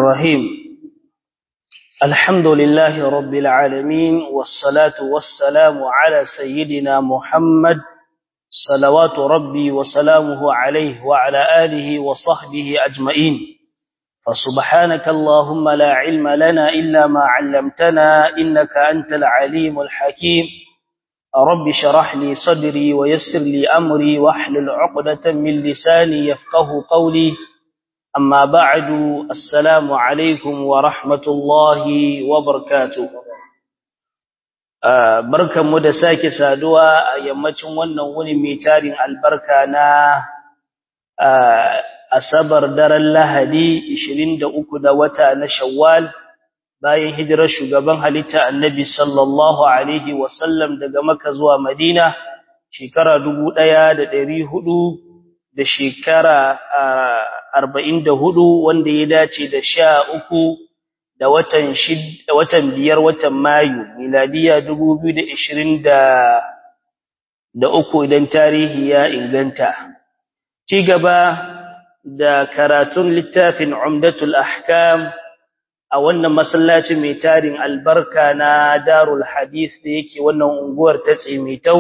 الرحيم الحمد لله رب العالمين والصلاة والسلام على سيدنا محمد صلوات ربي وسلامه عليه وعلى آله وصحبه أجمعين فسبحانك اللهم لا علم لنا إلا ما علمتنا إنك أنت العليم الحكيم رب شرح لي صدري ويسر لي أمري واحلل عقدة من لساني يفقه قولي أما بعد السلام عليكم ورحمة الله وبركاته barkan mu da sake saduwa a yammacin wannan wuni mai tarin albarka na asabar daren lahadi 23 da wata na shawwal bayan hijirar shugaban halitta annabi sallallahu alaihi wasallam daga maka zuwa madina shekara 1400 da shekara arba'in da hudu wanda ya dace da sha uku da watan da watan biyar watan mayu miladiya dubu biyu da ishirin da uku idan tarihi ya inganta ci gaba da karatun littafin umdatul ahkam a wannan masallaci mai tarin albarka na darul hadith da yake wannan unguwar ta tsemitau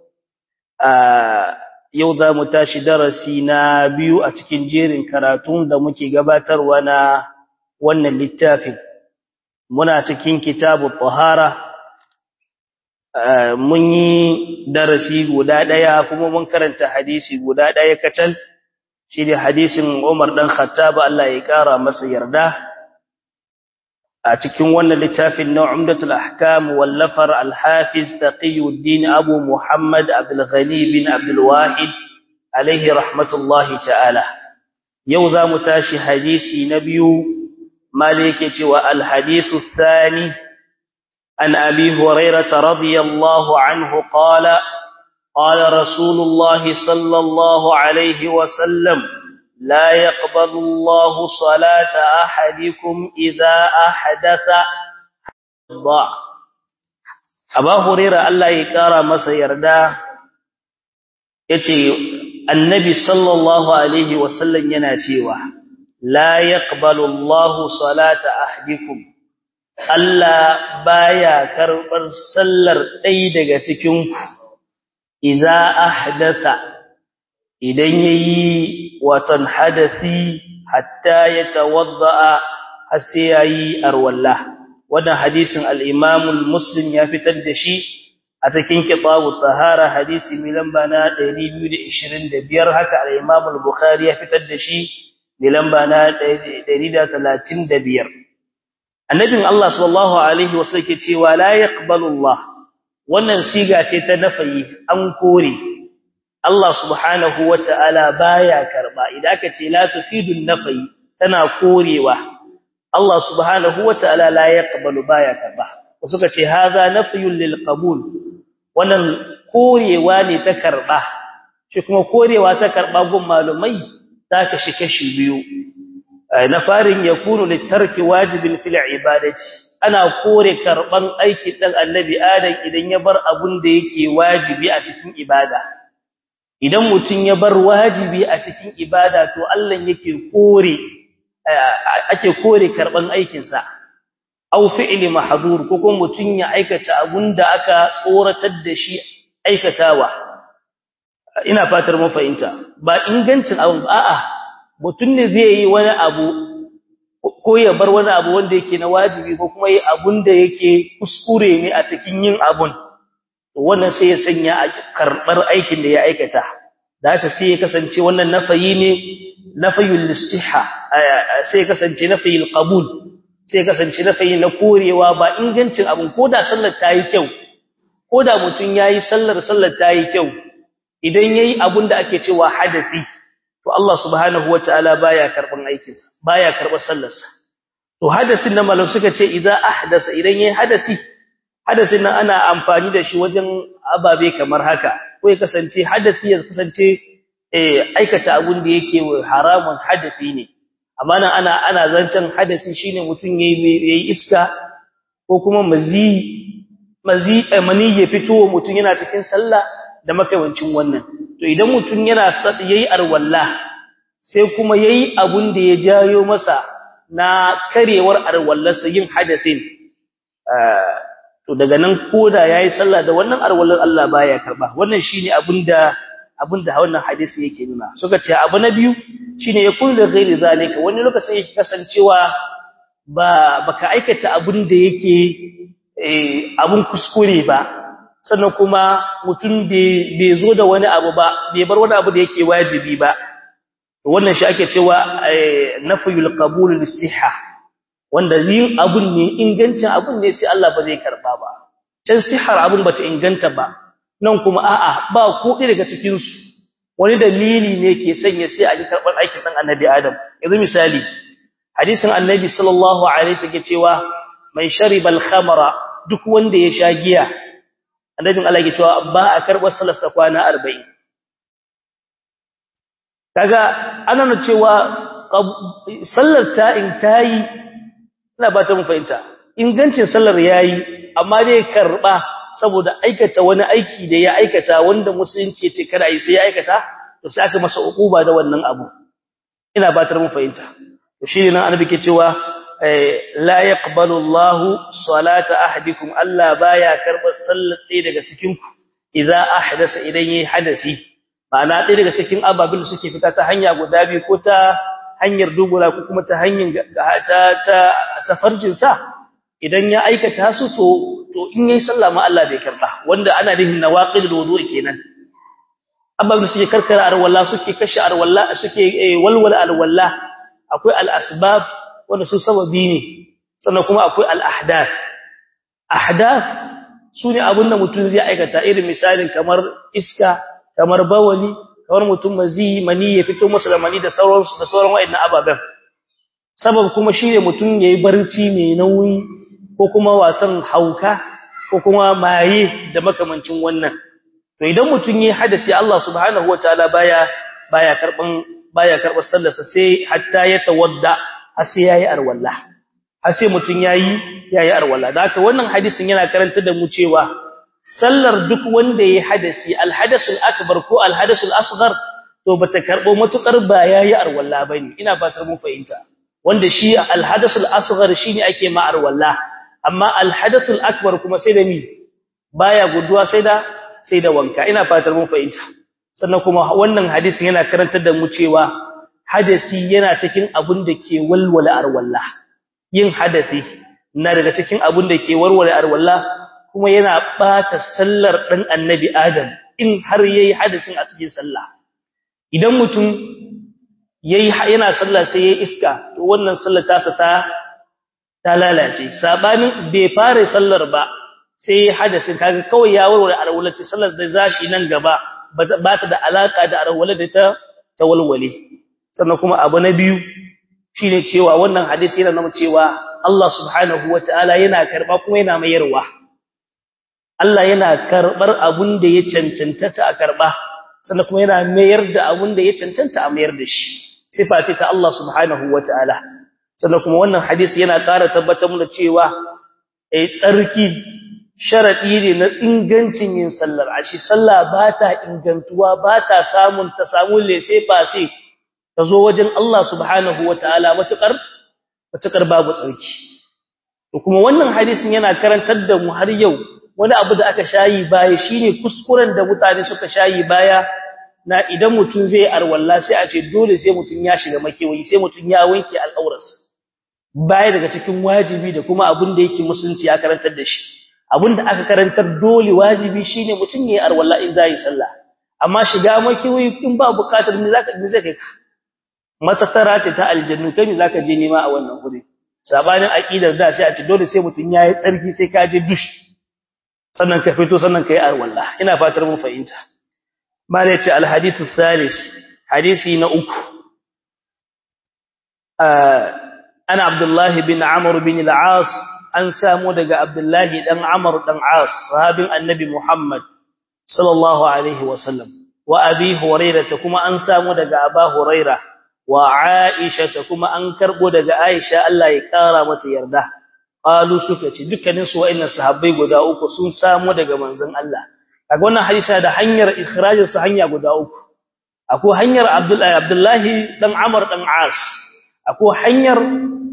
a yau za mu tashi darasi na biyu a cikin jerin karatun da muke gabatarwa na wannan littafin muna cikin kitabu tahara mun yi darasi guda ɗaya kuma mun karanta hadisi guda ɗaya kacal shi ne hadisin umar ɗan khattaba Allah ya ƙara masa yarda a cikin wannan littafin na umdatul ahkam wallafar al-hafiz taqiyuddin abu muhammad abdul ghani bin abdul wahid alaihi rahmatullahi ta'ala yau za mu tashi hadisi na biyu malike cewa al-hadithu thani an abi hurairah radiyallahu anhu qala qala rasulullahi sallallahu alaihi wa sallam لا يقبل الله صلاة أحدكم إذا أحدث ضاع أبا هريرة الله يكارى مسا يردا يتي النبي صلى الله عليه وسلم يناتيوا لا يقبل الله صلاة أحدكم Allah baya karbar sallar ɗaya daga cikin ku idza ahdatha idan yayi watan hadasi hatta yatawadda har sai yayi arwalla wannan hadisin al-Imam muslim ya fitar da shi a cikin kitabu tahara hadisi mai lamba na 225 haka al-Imam al-Bukhari ya fitar da shi mai lamba na 135 annabin Allah sallallahu alaihi wasallam ke cewa la yaqbalu Allah wannan siga ce ta nafayi an kore Allah subhanahu wa ta'ala baya karba idan aka ce la tufidun nafi tana korewa Allah subhanahu wa ta'ala la yaqbalu baya karba suka ce haza nafyun lil qabul wannan korewa ne ta karba shi kuma korewa ta karba gun malumai ta kashi kashi biyu na farin yakunu litarki wajibin fil ibadati ana kore karban aiki dan annabi adam idan ya bar abun da yake wajibi a cikin ibada idan mutum ya bar wajibi a cikin ibada to Allah yake kore ake kore karban aikin sa aw fi'li mahdhur ko kuma mutum ya aikata abunda aka tsoratar da shi aikatawa ina fatar mu fahimta ba ingancin abu a'a mutum ne zai yi wani abu ko ya bar wani abu wanda yake na wajibi ko kuma yi abunda yake kuskure ne a cikin yin abun wannan sai ya sanya a karbar aikin da ya aikata da haka sai ya kasance wannan nafayi ne nafayul lisihha sai ya kasance nafayil qabul sai ya kasance nafayi na korewa ba ingancin abun koda sallar tayi kyau koda mutun yayi sallar sallar tayi kyau idan yayi abun da ake cewa hadasi to Allah subhanahu wataala baya karban aikinsa baya karbar sallarsa to hadasin nan malam suka ce idza ahdasa idan yayi hadasi hadasin nan ana amfani da shi wajen ababe kamar haka ko ya kasance hadasi ya kasance eh aikata abun da yake haramun hadasi ne amma nan ana ana zancen hadasi shine mutun yayi yayi iska ko kuma mazi mazi mani ya fito mutun yana cikin sallah da makawancin wannan to idan mutun yana yayi arwalla sai kuma yayi abun da ya jayo masa na karewar arwallarsa yin hadasin to daga nan koda yayi sallah da wannan arwallar Allah baya karba wannan shine abinda abinda wannan hadisi yake nuna suka ce abu na biyu shine ya kullu ghairi zalika wani lokacin yake kasancewa ba baka aikata abin da yake eh abun kuskure ba sannan kuma mutum bai zo da wani abu ba bai bar wani abu da yake wajibi ba wannan shi ake cewa nafyul qabul lis-sihha wanda yin abun ne ingancin abun ne sai Allah ba zai karba ba can sihar abun bata inganta ba nan kuma a'a ba ko daga cikin su wani dalili ne ke sanya sai a ji karbar aikin dan annabi Adam yanzu misali hadisin annabi sallallahu alaihi wasallam cewa man shariba al-khamra duk wanda ya sha giya annabin Allah ke cewa ba a karbar salasta kwana 40 kaga ana nuna cewa sallar ta in tayi ina ba ta mu fahimta ingancin sallar yayi amma dai karba saboda aikata wani aiki da ya aikata wanda musulunci ce kada yi sai ya aikata to sai aka masa ukuba da wannan abu ina ba ta mu fahimta to shine nan annabi ke cewa la yaqbalu Allahu salata ahadikum Allah baya karbar sallar ɗaya daga cikin ku idza ahdasa idan yayi hadasi ma'ana ɗaya daga cikin ababil da suke fita ta hanya guda biyu ko ta hanyar dubura ko kuma ta hanyar ta ta ta farjin sa idan ya aikata su to to in yayi sallah ma Allah bai karba wanda ana nihin nawaqidul wudu'i kenan ababil suke karkara arwalla suke kashe arwalla suke walwala alwalla akwai al-asbab wanda su sababi ne sannan kuma akwai al-ahdath ahdath sune abinda mutum zai aikata irin misalin kamar iska kamar bawali kamar mutum mazi mani ya fito masa da mani da sauransu da sauran wayannan ababen sabab kuma shine mutum yayi barci mai nauyi ko kuma watan hauka ko kuma maye da makamancin wannan to idan mutum yayi hadasi Allah subhanahu wataala baya baya karban baya karbar sallarsa sai hatta ya tawadda har sai yayi arwalla har sai mutum yayi yayi arwalla da haka wannan hadisin yana karanta da mu cewa sallar duk wanda yayi hadasi alhadasul akbar ko alhadasul asghar to bata karbo matukar ba yayi arwalla bane ina fatar mun fahimta wanda shi alhadasul asghar shine ake ma arwalla amma alhadathul akbar kuma sai da mi baya guduwa sai da sai da wanka ina fatar mun fahimta sannan kuma wannan hadisin yana karantar da mu cewa hadasi yana cikin abun da ke walwala arwalla yin hadasi na daga cikin abun da ke warware arwalla kuma yana bata sallar dan annabi adam in har yayi hadasin a cikin sallah idan mutum yayi yana sallah sai yayi iska to wannan sallar tasa ta ta lalace sabanin bai fara sallar ba sai hadasin kaga kawai ya warware arwalla ta sallar da zashi nan gaba ba ta da alaka da arwalla da ta tawalwale sannan kuma abu na biyu shine cewa wannan hadisi yana nuna cewa Allah subhanahu wataala yana karba kuma yana mayarwa Allah yana karbar abun da ya cancanta ta karba sannan kuma yana mayar da abun da ya cancanta a mayar da shi sifa ce ta Allah subhanahu wataala sannan kuma wannan hadisi yana ƙara tabbatar mana cewa eh tsarki sharadi ne na ingancin yin sallar ashi sallah ba ta ingantuwa ba ta samun ta samu lese fase ta zo wajen Allah subhanahu wataala matukar matukar babu tsarki to kuma wannan hadisin yana karantar da mu har yau wani abu da aka shayi baya shine kuskuren da mutane suka shayi baya na idan mutun zai arwalla sai a ce dole sai mutun ya shiga makewayi sai mutun ya wanke al'aurarsa baya daga cikin wajibi da kuma abin da yake musulunci ya karantar da shi abin da aka karantar dole wajibi shine mutun yayi arwalla in zai sallah amma shiga makewayi in ba bukatar ne zaka ne zai kai ka matatara ce ta aljannu kai ne zaka je nema a wannan guri sabanin aqidar da sai a ce dole sai mutun yayi tsarki sai ka je dush sannan ka fito sannan kai arwalla ina fatar mun fahimta malai ce alhadith thalis hadisi na uku ana abdullahi bin amr bin al-aas an samu daga abdullahi dan amr dan aas sahabin annabi muhammad sallallahu alaihi wasallam wa abi hurairah kuma an samu daga aba hurairah wa aisha kuma an karbo daga aisha Allah ya kara mata yarda qalu suka ce dukkanin su wa'annan sahabbai guda uku sun samu daga manzon Allah kaga wannan hadisi da hanyar ikhrajin su hanya guda uku akwai hanyar Abdullahi Abdullahi dan Amr dan As akwai hanyar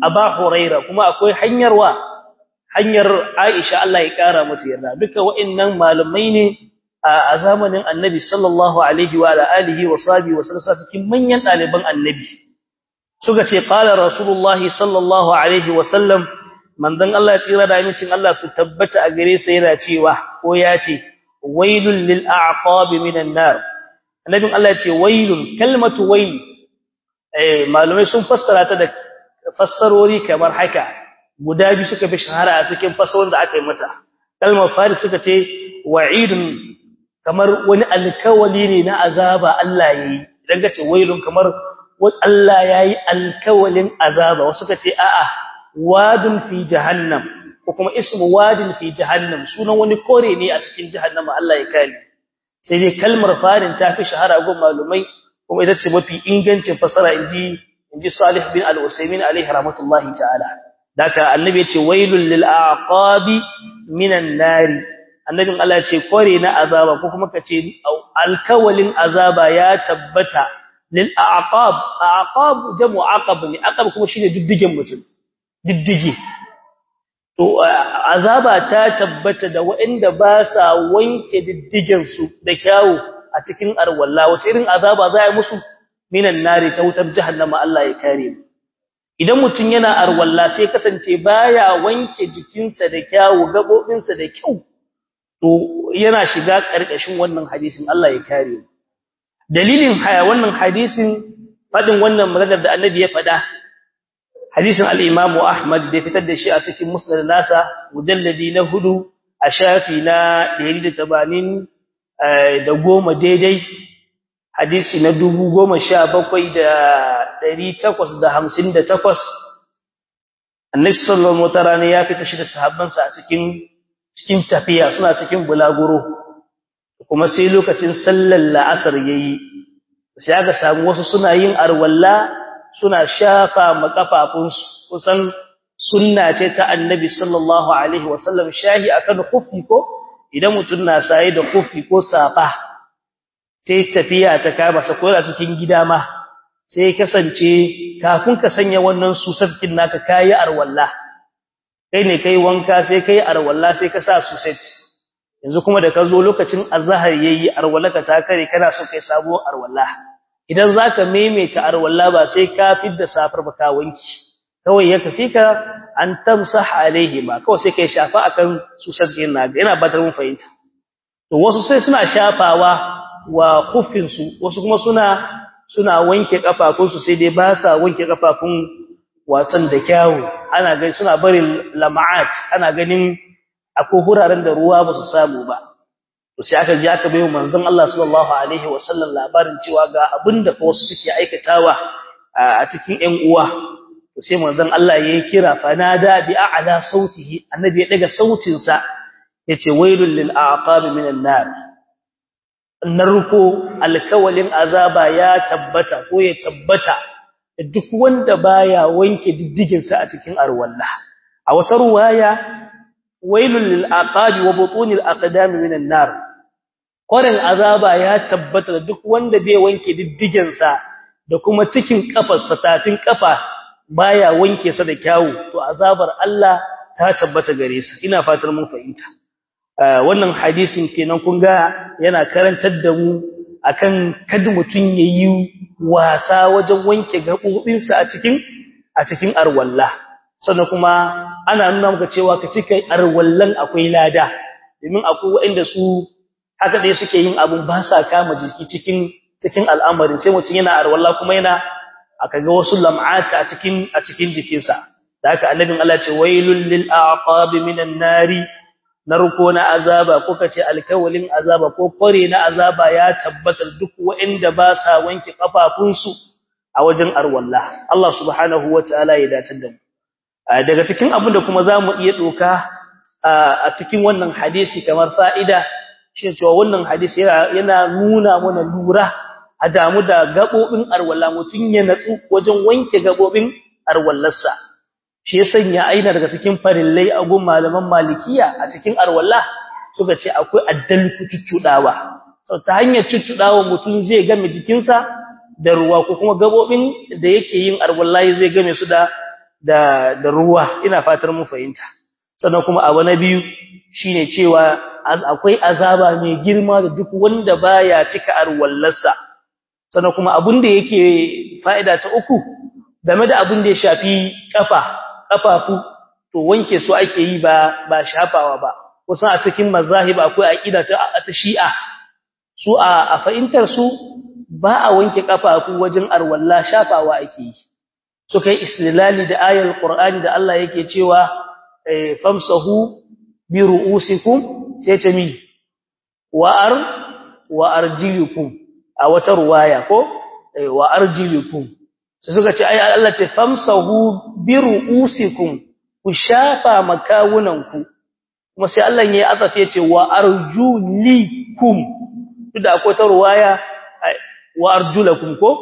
aba huraira kuma akwai hanyar wa hanyar aisha Allah ya kara mata yarda duka wa'annan malamai ne a zamanin annabi sallallahu alaihi wa alihi wa sahbihi wa sallam cikin manyan daliban annabi suka ce qala rasulullahi sallallahu alaihi wa sallam manzon Allah ya tsira da amincin Allah su tabbata a gare sa yana cewa ko ya ce wailul lil a'qab minan nar annabin Allah ya ce wailun kalmatu wail eh malumai sun fassara ta da fassarori kamar haka guda biyu suka fi shahara a cikin fassarorin da aka yi mata kalmar fari suka ce wa'idun kamar wani alkawali ne na azaba Allah yayi idan ka ce wailun kamar Allah yayi alkawalin azaba wasu ka ce a'a wadun fi jahannam ko kuma ismu wadin fi jahannam sunan wani kore ne a cikin jahannama Allah ya kare sai dai kalmar farin ta fi shahara gun malumai kuma ita ce mafi ingancin fasara inji inji Salih bin Al-Usaymin alaihi rahmatullahi ta'ala daka annabi ya ce wailul lil aqabi minan nari annabin Allah ya ce kore na azaba ko kuma kace alkawalin azaba ya tabbata lil aqab aqab jamu aqab ne aqab kuma shine diddigen mutum diddige to azaba ta tabbata da waɗanda ba sa wanke diddigen su da kyawu a cikin arwalla wace irin azaba za a musu minan nari ta wutar jahannama Allah ya kare mu idan mutum yana arwalla sai kasance baya wanke jikinsa da kyawu gabobinsa da kyau to yana shiga karkashin wannan hadisin Allah ya kare mu dalilin haya wannan hadisin fadin wannan maganar da annabi ya fada hadisin al-Imam Ahmad da fitar da shi a cikin Musnad nasa mujalladi na hudu a shafi na 180 da goma daidai hadisi na 17858 Annabi sallallahu alaihi wasallam ya fita shi da sahabbansa a cikin cikin tafiya suna cikin bulaguro kuma sai lokacin sallar la'asar yayi sai aka samu wasu suna yin arwalla suna shafa makafafunsu kusan sunna ce ta annabi sallallahu alaihi wasallam shahi akan khuffi ko idan mutun na saye da khuffi ko safa sai tafiya ta kama sa ko cikin gida ma sai kasance kafin ka sanya wannan susatkin naka kai arwalla kai ne kai wanka sai kai arwalla sai ka sa suset yanzu kuma da ka zo lokacin azhar yayi arwallaka ta kare kana so kai sabo arwalla idan zaka maimaita arwalla ba sai ka fidda safar ba ka wanki kawai ya kafi ka an tamsah alaihi ba kawai sai kai shafa akan susar din naga yana ba mun fahimta to wasu sai suna shafawa wa khuffin su wasu kuma suna suna wanke kafafun su sai dai ba sa wanke kafafun watan da kyawu ana gani suna barin lama'at ana ganin akwai huraren da ruwa ba su samu ba to sai aka ji aka bayo manzon Allah sallallahu alaihi wasallam labarin cewa ga abinda fa wasu suke aikatawa a cikin ƴan uwa to sai manzon Allah yayi kira fanada bi a'la sautihi annabi ya daga sautin sa yace wailul lil aqab minan nar narko alkawalin azaba ya tabbata ko ya tabbata duk wanda baya wanke diddigin sa a cikin arwalla a wata ruwaya wailul lil aqabi wa butunil aqdami minan nar koren azaba ya tabbata duk wanda bai wanke diddigen sa da kuma cikin kafarsa tafin kafa baya wanke sa da kyawu to azabar Allah ta tabbata gare sa ina fatar mun fahimta wannan hadisin kenan kun ga yana karantar da mu akan kada mutun yayi wasa wajen wanke gabobinsa a cikin a cikin arwalla sannan kuma ana nuna maka cewa ka cika arwallan akwai lada domin akwai waɗanda su haka dai suke yin abun ba sa kama jiki cikin cikin al'amarin sai mutum yana arwalla kuma yana aka ga wasu lam'ata a cikin a cikin jikinsa da haka annabin Allah ce wailul lil aqabi minan nari narko na azaba ko kace alkawalin azaba ko kore na azaba ya tabbatar duk waɗanda ba sa wanke kafafunsu a wajen arwalla Allah subhanahu wataala ya dace da mu daga cikin abin da kuma za mu iya ɗoka a cikin wannan hadisi kamar fa'ida shi cewa wannan hadisi yana nuna mana lura a damu da gaɓoɓin arwalla mutum ya natsu wajen wanke gaɓoɓin arwallarsa shi ya sanya aina daga cikin farillai a gun malaman malikiya a cikin arwalla suka ce akwai addalku cuccuɗawa sau ta hanyar cuccuɗawa mutum zai game jikinsa da ruwa ko kuma gaɓoɓin da yake yin arwalla zai game su da da da ruwa ina fatar mu fahimta sannan kuma abu na biyu shine cewa akwai azaba mai girma da duk wanda baya cika arwallarsa sannan kuma abin da yake fa'ida ta uku game da abin da ya shafi kafa kafafu to wanke su ake yi ba ba shafawa ba kusan a cikin mazahib akwai aqida ta ta shi'a su a fahimtar su ba a wanke kafafu wajen arwalla shafawa ake yi so kai istilali da ayar qur'ani da Allah yake cewa famsahu bi ru'usikum sai ta mi wa ar wa arjilukum a wata ruwaya ko wa arjilukum sai suka ce ai Allah ce famsahu bi ru'usikum ku shafa makawunanku kuma sai Allah ya azafe ya ce wa arjulikum duk da akwai ta ruwaya wa arjulakum ko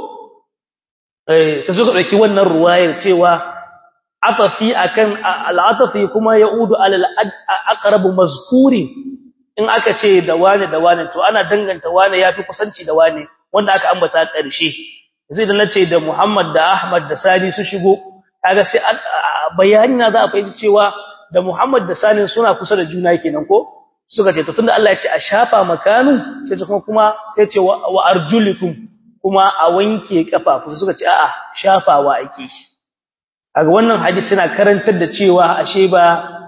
eh sai suka dauki wannan ruwayar cewa atafi akan al'atafi kuma yaudu alal aqrab mazkuri in aka ce da wane da wane to ana danganta wane yafi kusanci da wane wanda aka ambata ƙarshe yanzu idan nace da Muhammad da Ahmad da Sani su shigo kaga sai bayani na za a fahimci cewa da Muhammad da Sani suna kusa da juna kenan ko suka ce to tunda Allah ya ce a shafa makanu sai ce kuma sai ce wa arjulikum kuma a wanke kafafu suka ce a'a shafawa ake shi kaga wannan hadisi yana karantar da cewa ashe ba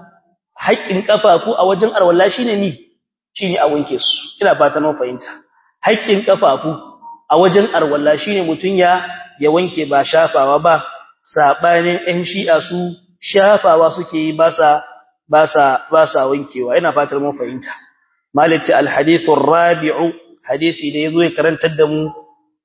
haƙƙin kafafu a wajen arwalla shine ni shine a wanke su ina fata mun fahimta haƙƙin kafafu a wajen arwalla shine mutun ya ya wanke ba shafawa ba sabanin ɗan shi'a su shafawa suke yi ba sa ba sa ba sa wankewa ina fatar mun fahimta malati alhadithu rabi'u hadisi da yazo ya karantar da mu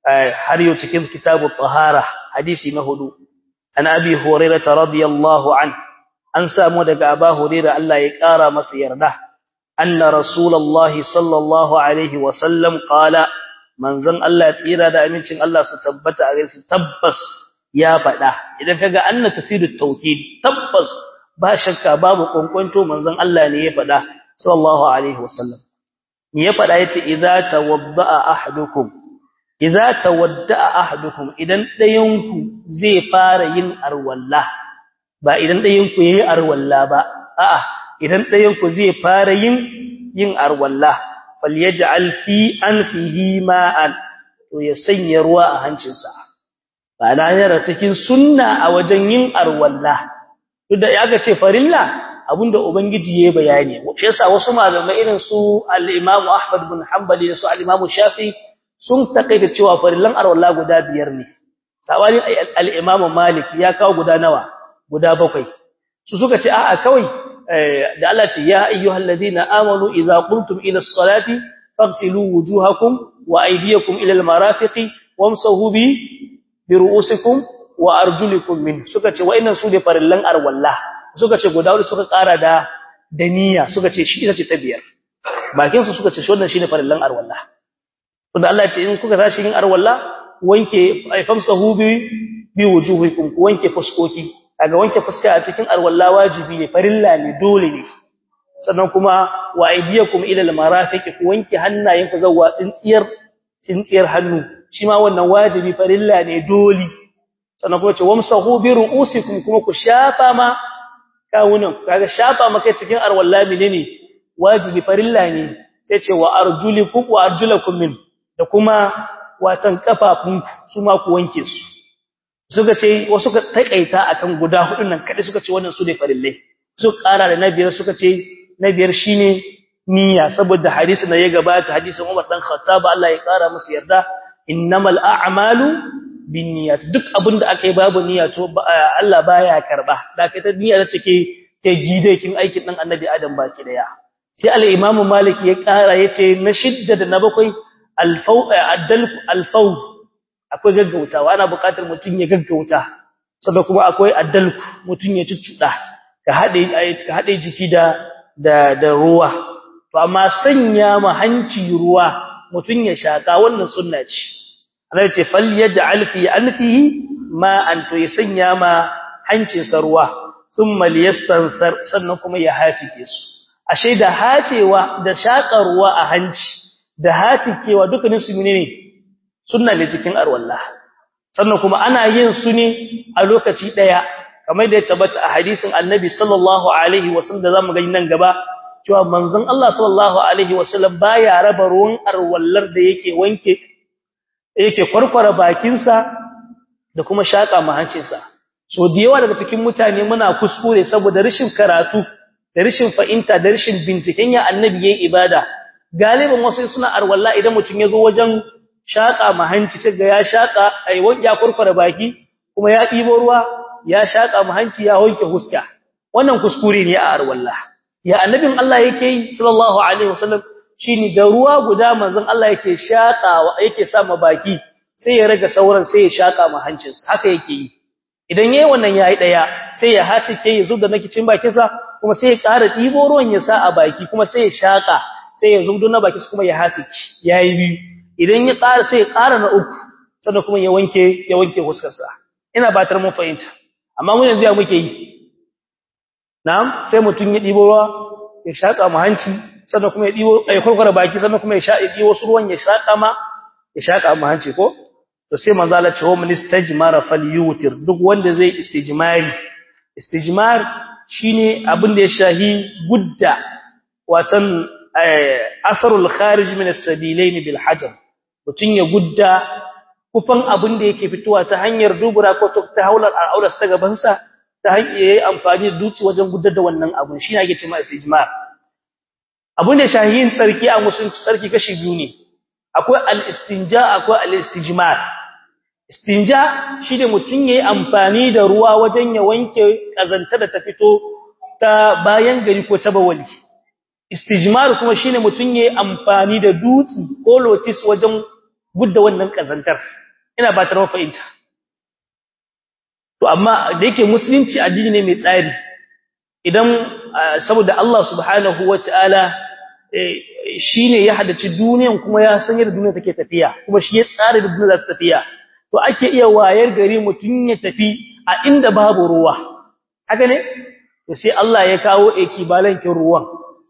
har yau cikin kitabu tahara hadisi na hudu an abi hurairah radiyallahu an an samu daga aba hurairah Allah ya kara masa yarda anna rasulullahi sallallahu alaihi wa sallam qala manzon Allah tsira da amincin Allah su tabbata a gare su tabbas ya faɗa idan kaga anna tafidu tawkid tabbas ba shakka babu kwankwanto manzon Allah ne ya faɗa sallallahu alaihi wasallam me ya faɗa yace idza tawadda'a ahadukum idza tawadda'a ahadukum idan ɗayanku zai fara yin arwalla ba idan ɗayanku yayi arwalla ba a'a idan ɗayanku zai fara yin yin arwalla falyaj'al fi anfihi ma'an to ya sanya ruwa a hancinsa ba na yara cikin sunna a wajen yin arwalla duk da ya ga ce farilla abinda ubangiji yayi bayani shi yasa wasu malamai irin su al-Imam Ahmad bin Hanbali da su al-Imam Shafi sun takaita cewa farillan arwalla guda biyar ne sawani al-Imam Malik ya kawo guda nawa guda bakwai su suka ce a'a kawai da Allah ce ya ayyuhalladhina amanu idza qumtum ila as-salati faghsilu wujuhakum wa aydiyakum ila al-marafiqi wamsahu bi bi ru'usikum wa arjulikum min suka ce wa'annan su ne farillan arwalla suka ce guda wani suka ƙara da da niyya suka ce shi ita ce ta biyar bakin su suka ce shi wannan shine farillan arwalla to da Allah ya ce in kuka tashi yin arwalla wanke famsahu bi bi wujuhikum ku wanke fuskoki kaga wanke fuska a cikin arwalla wajibi ne farilla ne dole ne sannan kuma wa aydiyakum ila almarafiq ku wanke hannayenku zawwa tsintsiyar tsintsiyar hannu shi ma wannan wajibi farilla ne dole sannan kuma ce wamsahu bi ru'usikum kuma ku shafa ma kawunan kaga shafa maka cikin arwalla menene wajibi farilla ne sai ce wa arjulikum wa arjulakum min da kuma watan kafafun su ma ku wanke su suka ce wasu ka takaita akan guda hudun nan kadai suka ce wannan su ne farillai su kara da nabiyar suka ce nabiyar shine niyya saboda hadisi na ya gabata hadisin Umar dan Khattab Allah ya kara masa yarda innamal a'malu binniyat duk abinda aka yi babu niyya to Allah baya karba da kai ta niyya ce ke ke gidekin aikin dan Annabi Adam baki daya sai al-Imam Malik ya kara yace na shidda da na bakwai al-faw al-faw akwai gaggautawa ana buƙatar mutun ya gaggauta sannan kuma akwai addalku mutun ya cuccuda ka hade ka hade jiki da da da ruwa to amma sanya ma hanci ruwa mutun ya shaka wannan sunna ce Allah ce falyaj'al fi anfihi ma an to ya sanya ma hancin sa ruwa thumma liyastansar sannan kuma ya hacike su ashe da hacewa da shaka ruwa a hanci da hacikewa dukkanin su menene sunna ne cikin arwallah sannan kuma ana yin su ne a lokaci daya kamar da ya tabbata a hadisin annabi sallallahu alaihi wasallam da zamu gani nan gaba cewa manzon Allah sallallahu alaihi wasallam baya raba ruwan arwallar da yake wanke yake kwarkwara bakinsa da kuma shaka mahancinsa so da yawa daga cikin mutane muna kuskure saboda rashin karatu da rashin fahimta da rashin binciken ya annabi yayin ibada galibin wasu suna arwalla idan mutum ya zo wajen shaka mahanci sai ga ya shaka ai ya kwarkwara baki kuma ya ɗibo ruwa ya shaka mahanci ya wanke huska wannan kuskure ne a arwalla ya annabin Allah yake yi sallallahu alaihi wasallam shine da ruwa guda manzon Allah yake shakawa yake sa ma baki sai ya raga sauran sai ya shaka ma hancinsa haka yake yi idan yayi wannan yayi daya sai ya hace ke ya zubda nake cin bakinsa kuma sai ya ƙara dibo ruwan ya sa a baki kuma sai ya shaka sai ya zubdo na baki kuma ya hace yayi biyu idan ya ƙara sai ya ƙara na uku sannan kuma ya wanke ya wanke huskarsa ina batar mun fahimta amma mu yanzu ya muke yi na'am sai mutun ya dibo ruwa ya shaka mu hanci sannan kuma ya dibo ya kurkura baki sannan kuma ya sha ya wasu ruwan ya shaka ma ya shaka mu hanci ko to sai manzo Allah ce wa man istajmara falyutir duk wanda zai istijmari istijmar shine abin da ya shahi gudda watan asarul kharij min as-sabilain bil hajar mutun ya gudda kufan abin da yake fitowa ta hanyar dubura ko ta haular al'auras ta gaban sa ta hanyar yayi amfani da duci wajen guddar da wannan abun shine ake cewa istijmar abin da shahiyin tsarki a musulunci tsarki kashi biyu ne akwai al-istinja akwai al-istijmar istinja shine mutun yayi amfani da ruwa wajen ya wanke kazanta da ta fito ta bayan gari ko ta bawali istijmar kuma shine mutun yayi amfani da dutsi ko lotis wajen gudda wannan kazantar ina ba ta rawa fahimta to amma da yake musulunci addini ne mai tsari idan saboda Allah subhanahu wataala shine ya hadaci duniyan kuma ya san yadda duniya take tafiya kuma shi ya tsara da duniya ta tafiya to ake iya wayar gari mutun ya tafi a inda babu ruwa haka ne to sai Allah ya kawo ekibalankin ruwan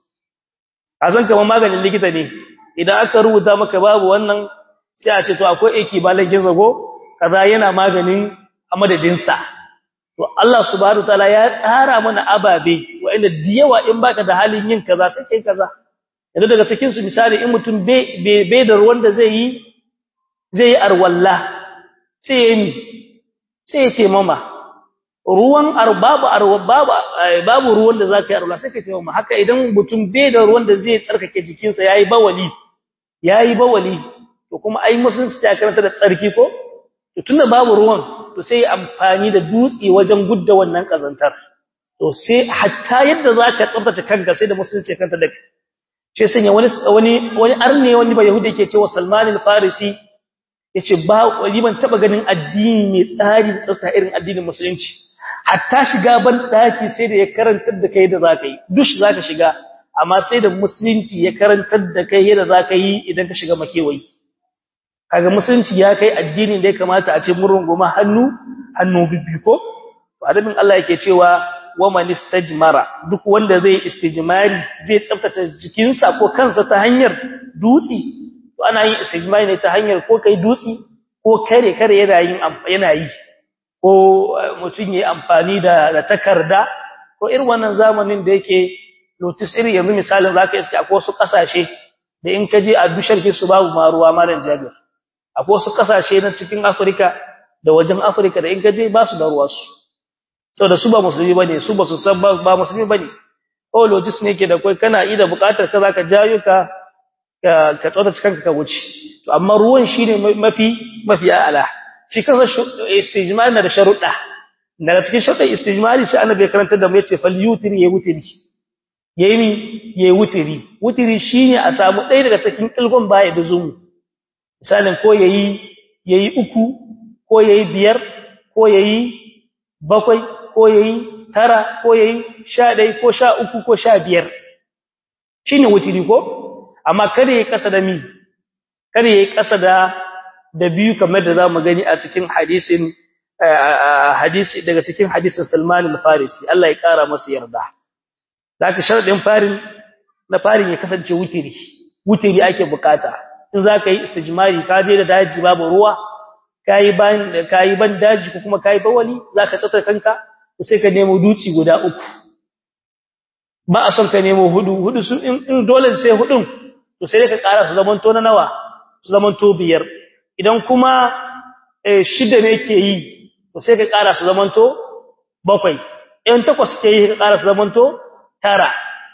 azan kamar maganin likita ne idan aka rubuta maka babu wannan sai a ce to akwai ekibalankin zago kaza yana maganin a madadin sa to Allah subhanahu wataala ya tsara mana ababe wanda diyawa in baka da halin yin kaza sai kai kaza yanzu daga cikin su misali in mutum bai da ruwan da zai yi zai yi arwalla sai ya yi sai ya taimama ruwan arbabu arbabu babu ruwan da zaka yi arwalla sai ka taimama haka idan mutum bai da ruwan da zai tsarkake jikinsa yayi bawali yayi bawali to kuma ai musulunci ta karanta da tsarki ko to tunda babu ruwan to sai amfani da dutse wajen gudda wannan kazantar to sai hatta yadda zaka tsaftace kanka sai da musulunci kanta da shi sanya wani wani wani arne wani ba yahudi yake cewa Salman al-Farisi yace ba wani ban taba ganin addini mai tsari tsafta irin addinin musulunci hatta shiga ban daki sai da ya karantar da kai da zaka yi dush zaka shiga amma sai da musulunci ya karantar da kai yadda zaka yi idan ka shiga makewayi kaga musulunci ya kai addini da ya kamata a ce mun runguma hannu hannu bibbiko to adabin Allah yake cewa wa man istajmara duk wanda zai istijmari zai tsaftace jikinsa ko kansa ta hanyar dutsi to ana yin istijmari ne ta hanyar ko kai dutsi ko kare kare yana yin yana yi ko mutun yayi amfani da da takarda ko irin wannan zamanin da yake notice iri yanzu misalin zaka iske akwai wasu kasashe da in kaje a dushar su babu ma ruwa malan jabir akwai wasu kasashe na cikin Afirka da wajen Afirka da in kaje ba su da ruwa su saboda su ba musulmi bane su ba su san ba musulmi bane oh logis ne ke da kai kana ida bukatar ka zaka jayo ka ka tsota cikin ka wuce to amma ruwan shine mafi mafi ala shi kansa istijmar na da sharuɗa daga cikin sharuɗa istijmari sai annabi ya karanta da mu yace fal yutri ya wutiri yayi ni yayi wutiri wutiri shine a samu ɗaya daga cikin kilgon baya da zumu misalin ko yayi yayi uku ko yayi biyar ko yayi bakwai ko yayi tara ko yayi sha ɗaya ko sha uku ko sha biyar shine wutiri ko amma kada yayi kasa da mi kada yayi kasa da da biyu kamar da zamu gani a cikin hadisin hadisi daga cikin hadisin Salman al-Farisi Allah ya kara masa yarda zaka sharadin farin na farin ya kasance wutiri wutiri ake bukata in zaka yi istijmari ka je da daji babu ruwa kai ban kai ban daji ko kuma kai bawali zaka tsata kanka sai ka nemo duci guda uku ba a son ka nemo hudu hudu su in dole sai hudun to sai ka ƙara su zamanto na nawa su zamanto biyar idan kuma shida ne ke yi to sai ka ƙara su zamanto bakwai in takwas ke yi ka ƙara su zamanto tara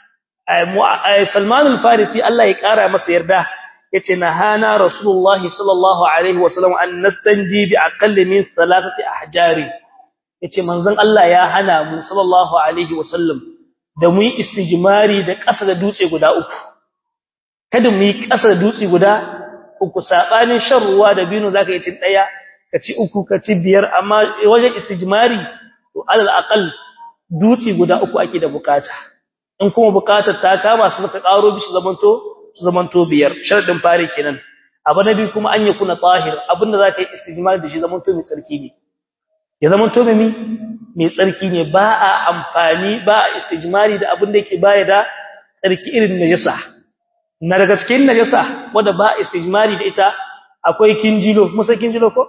Salman al-Farisi Allah ya ƙara masa yarda yace nahana Rasulullah sallallahu alaihi wasallam an nastanji bi aqalli min thalathati ahjari yace manzon Allah ya hana mu sallallahu alaihi wasallam da mu yi istijmari da ƙasa da dutse guda uku kada mu yi ƙasa da dutse guda uku sabanin shan ruwa da bino zaka yi cin daya ka ci uku ka ci biyar amma wajen istijmari to alal aqal dutse guda uku ake da bukata in kuma bukatar ta kama su ka karo bishi zamanto su zamanto biyar sharadin fare kenan abu na biyu kuma an yi kuna tahir abinda zaka yi istijmari da shi zamanto mai tsarki ne ya zamanto mai mai tsarki ne ba a amfani ba a istijmari da abin da yake baya da tsarki irin najasa na daga cikin najasa wanda ba a istijmari da ita akwai kinjilo musa kinjilo ko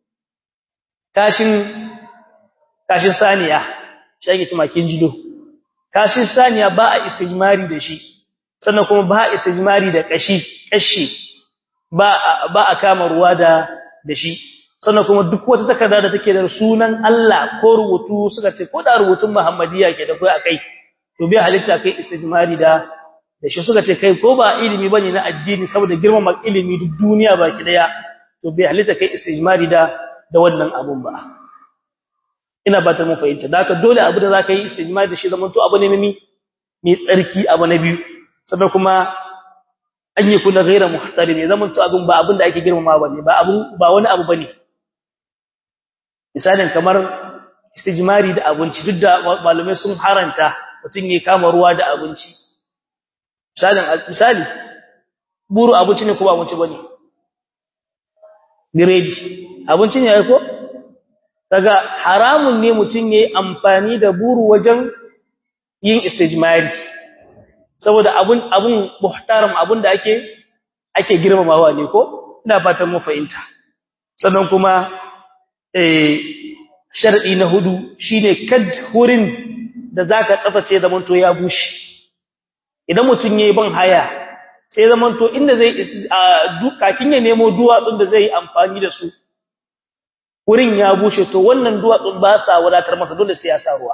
kashin kashin saniya shi ake cewa kinjilo kashin saniya ba a istijmari da shi sannan kuma ba a istijmari da kashi kashi ba ba a kama ruwa da da shi sannan kuma duk wata takarda da take da sunan Allah ko rubutu suka ce ko da rubutun Muhammadiya ke da kai akai to bai halitta kai istijmari da da shi suka ce kai ko ba ilimi bane na addini saboda girmama ilimi duk duniya baki daya to bai halitta kai istijmari da da wannan abun ba ina ba ta mu fahimta da haka dole abu da zaka yi istijmari da shi zaman to abu ne mai mai tsarki abu na biyu sannan kuma an yi kula gaira muhtarim ya zaman to abun ba abun da ake girmama bane ba abun ba wani abu bane misalin kamar istijmari da abinci duk da malamai sun haranta mutum ya kama ruwa da abinci misalin misali buru abinci ne ko ba abinci bane biredi abinci ne ai ko daga haramun ne mutum yayi amfani da buru wajen yin istijmari saboda abun abun muhtaram abun da ake ake girmamawa ne ko ina fatan mu fahimta sannan kuma eh sharadi na hudu shine kad hurin da zaka tsaface zaman to ya bushe idan mutun yayi ban haya sai zaman to inda zai dukakin ya nemo duwatsun da zai amfani da su wurin ya bushe to wannan duwatsun ba sa wadatar masa dole sai ya sa ruwa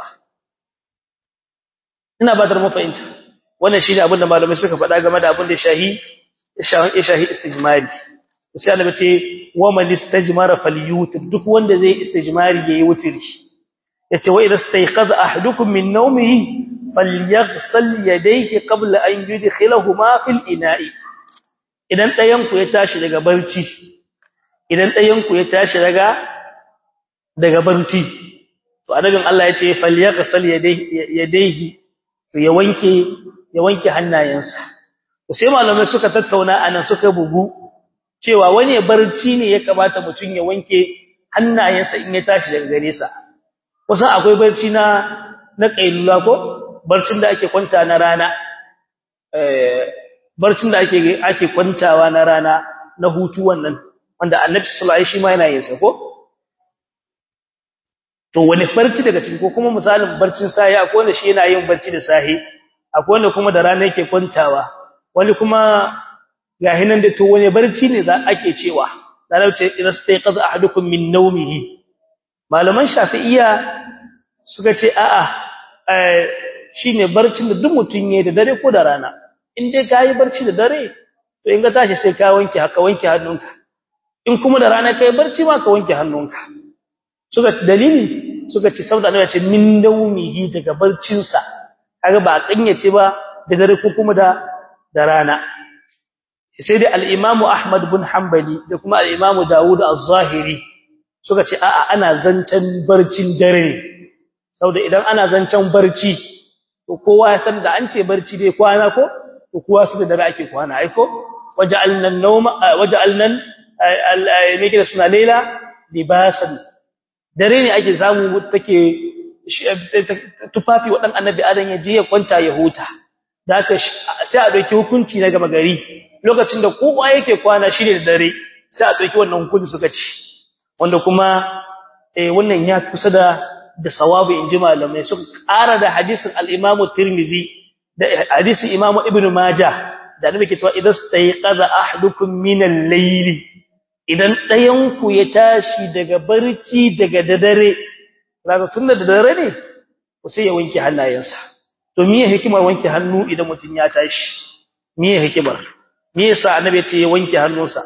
ina ba dar mu fahimta wannan shine abin da malamai suka faɗa game da abin da shahi shahi istijmari sai Allah ce wa man istajmara falyutir duk wanda zai istijmari yayi wutiri yace wa idza stayqaza ahadukum min nawmihi falyaghsal yadayhi qabla an yudkhilahuma fil ina'i idan dayan ku ya tashi daga barci idan dayan ku ya tashi daga daga barci to annabin Allah yace falyaghsal yadayhi to ya wanke ya wanke hannayensa to sai malamai suka tattauna anan suka bugu cewa wani barci ne ya kamata mutum ya wanke hannayensa in ya tashi daga gare sa kusan akwai barci na na kailula ko barcin da ake kwanta na rana eh barcin da ake ake kwantawa na rana na hutu wannan wanda Annabi sallallahu alaihi wasallam yana yin sa ko to wani barci daga cikin ko kuma misalin barcin sahi akwai wanda shi yana yin barci da sahi akwai wanda kuma da rana yake kwantawa wani kuma ga hinan da to wani barci ne za ake cewa dan ce idan sai qaza ahadukum min nawmihi malaman shafi'iyya suka ce a'a shine barcin da duk mutun yayi da dare ko da rana in dai kai barci da dare to in ga tashi sai ka wanke haka wanke hannunka in kuma da rana kai barci ma ka wanke hannunka suka dalili suka ce saboda annabi ya ce min nawmihi daga barcin sa kaga ba a kanyace ba da dare ko kuma da da rana sai dai al-Imam Ahmad bin Hanbali da kuma al-Imam Dawud az-Zahiri suka ce a'a ana zancen barcin dare saboda idan ana zancen barci to kowa ya san da an ce barci dai kwana ko to kowa su da dare ake kwana ai ko waja'alna an-nawma waja'alna al-meke da suna Laila libasan dare ne ake samu take tufafi wadan annabi Adam ya je ya kwanta ya huta da haka sai a dauki hukunci na gama gari lokacin da kowa yake kwana shi ne da dare sai a dauki wannan hukunci suka ci wanda kuma eh wannan ya kusa da da sawabu inji malamai suka ƙara da hadisin al-Imam Tirmidhi da hadisin Imam Ibn Majah da annabi ke cewa idan stayqaza ahadukum min al-layli idan ɗayan ku ya tashi daga barci daga dare kaga tunda da dare ne ko sai ya wanke hannayensa to miye hikimar wanke hannu idan mutun ya tashi miye hikimar me yasa annabi ya ce ya wanke hannunsa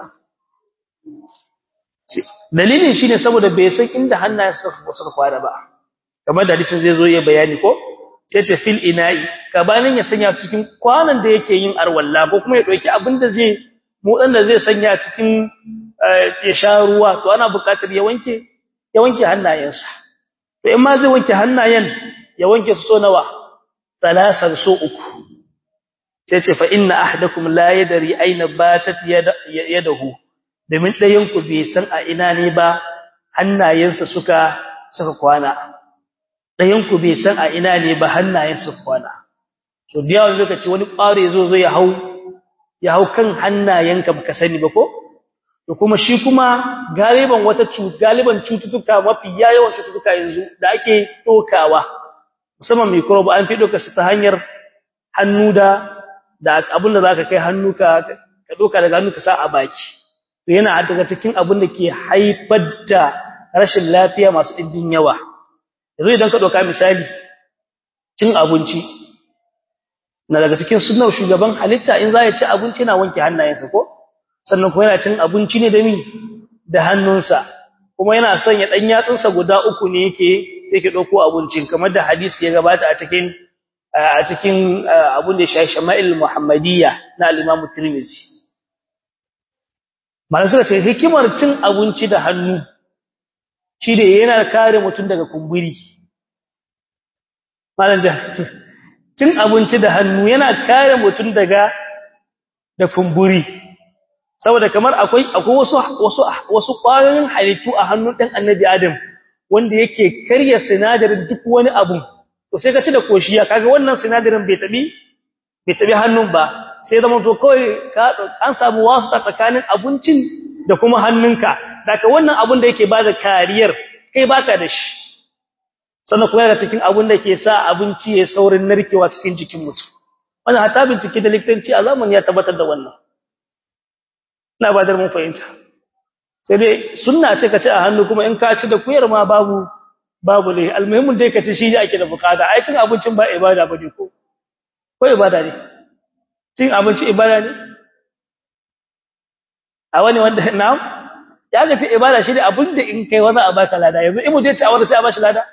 dalilin shine saboda bai san inda hannayensa suka fara ba kamar da hadisin zai zo ya bayani ko sai ta fil ina'i gabanin ya sanya cikin kwanan da yake yin arwalla ko kuma ya dauki abin da zai motsan da zai sanya cikin ya sha ruwa to ana buƙatar ya wanke ya wanke hannayensa to in ma zai wanke hannayen ya wanke su so nawa salasan so uku sai ce fa inna ahadakum la yadri aina batat yadahu domin ɗayan ku bai san a ina ne ba hannayensa suka suka kwana ɗayan ku bai san a ina ne ba hannayensa suka kwana to da yawan lokaci wani ƙware zo zo ya hau ya hau kan hannayenka baka sani ba ko to kuma shi kuma galiban wata galiban cututtuka mafi yawan cututtuka yanzu da ake dokawa musamman microbe an fi doka su ta hanyar hannu da da abin da zaka kai hannu ka ka doka daga hannu ka sa a baki to yana daga cikin abin da ke haifar da rashin lafiya masu ɗimbin yawa yanzu idan ka doka misali cin abinci na daga cikin sunnar shugaban halitta in za ya ci abinci na wanke hannayensa ko sannan kuma yana cin abinci ne da mi da hannunsa kuma yana son ya dan yatsunsa guda uku ne yake yake dauko abincin kamar da hadisi ya gabata a cikin a cikin abun da ya shama'il muhammadiyya na al-imam tirmidhi malan suka ce hikimar cin abinci da hannu shi da yana kare mutum daga kumburi malan cin abinci da hannu yana kare mutum daga da kumburi saboda kamar akwai akwai wasu wasu wasu ƙwayoyin halittu a hannun ɗan annabi Adam wanda yake karya sinadarin duk wani abu to sai ka ci da koshiya kaga wannan sinadarin bai tabi bai tabi hannun ba sai zama to kawai ka an samu wasu tsakanin abincin da kuma hannunka daga wannan abun da yake bada kariyar kai baka da shi sannan kuma yana cikin abun da ke sa abinci ya saurin narkewa cikin jikin mutum wannan hata bincike da likitanci a zamanin ya tabbatar da wannan ina ba da mun fahimta sai dai sunna ce ka ci a hannu kuma in ka ci da kuyar ma babu babu ne almuhimmin dai ka ci shi ake da bukata ai cin abincin ba ibada bane ko ko ibada ne cin abinci ibada ne a wani wanda na'am ya ga ce ibada shi ne abin da in kai wani a baka lada yanzu in mutum ya ci a wani sai a bashi lada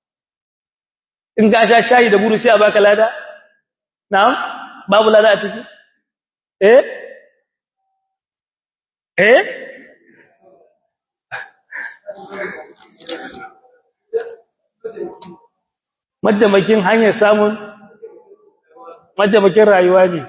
in ga sha shayi da buru sai a baka lada na'am babu lada a ciki eh eh madamakin hanyar samun madamakin rayuwa ne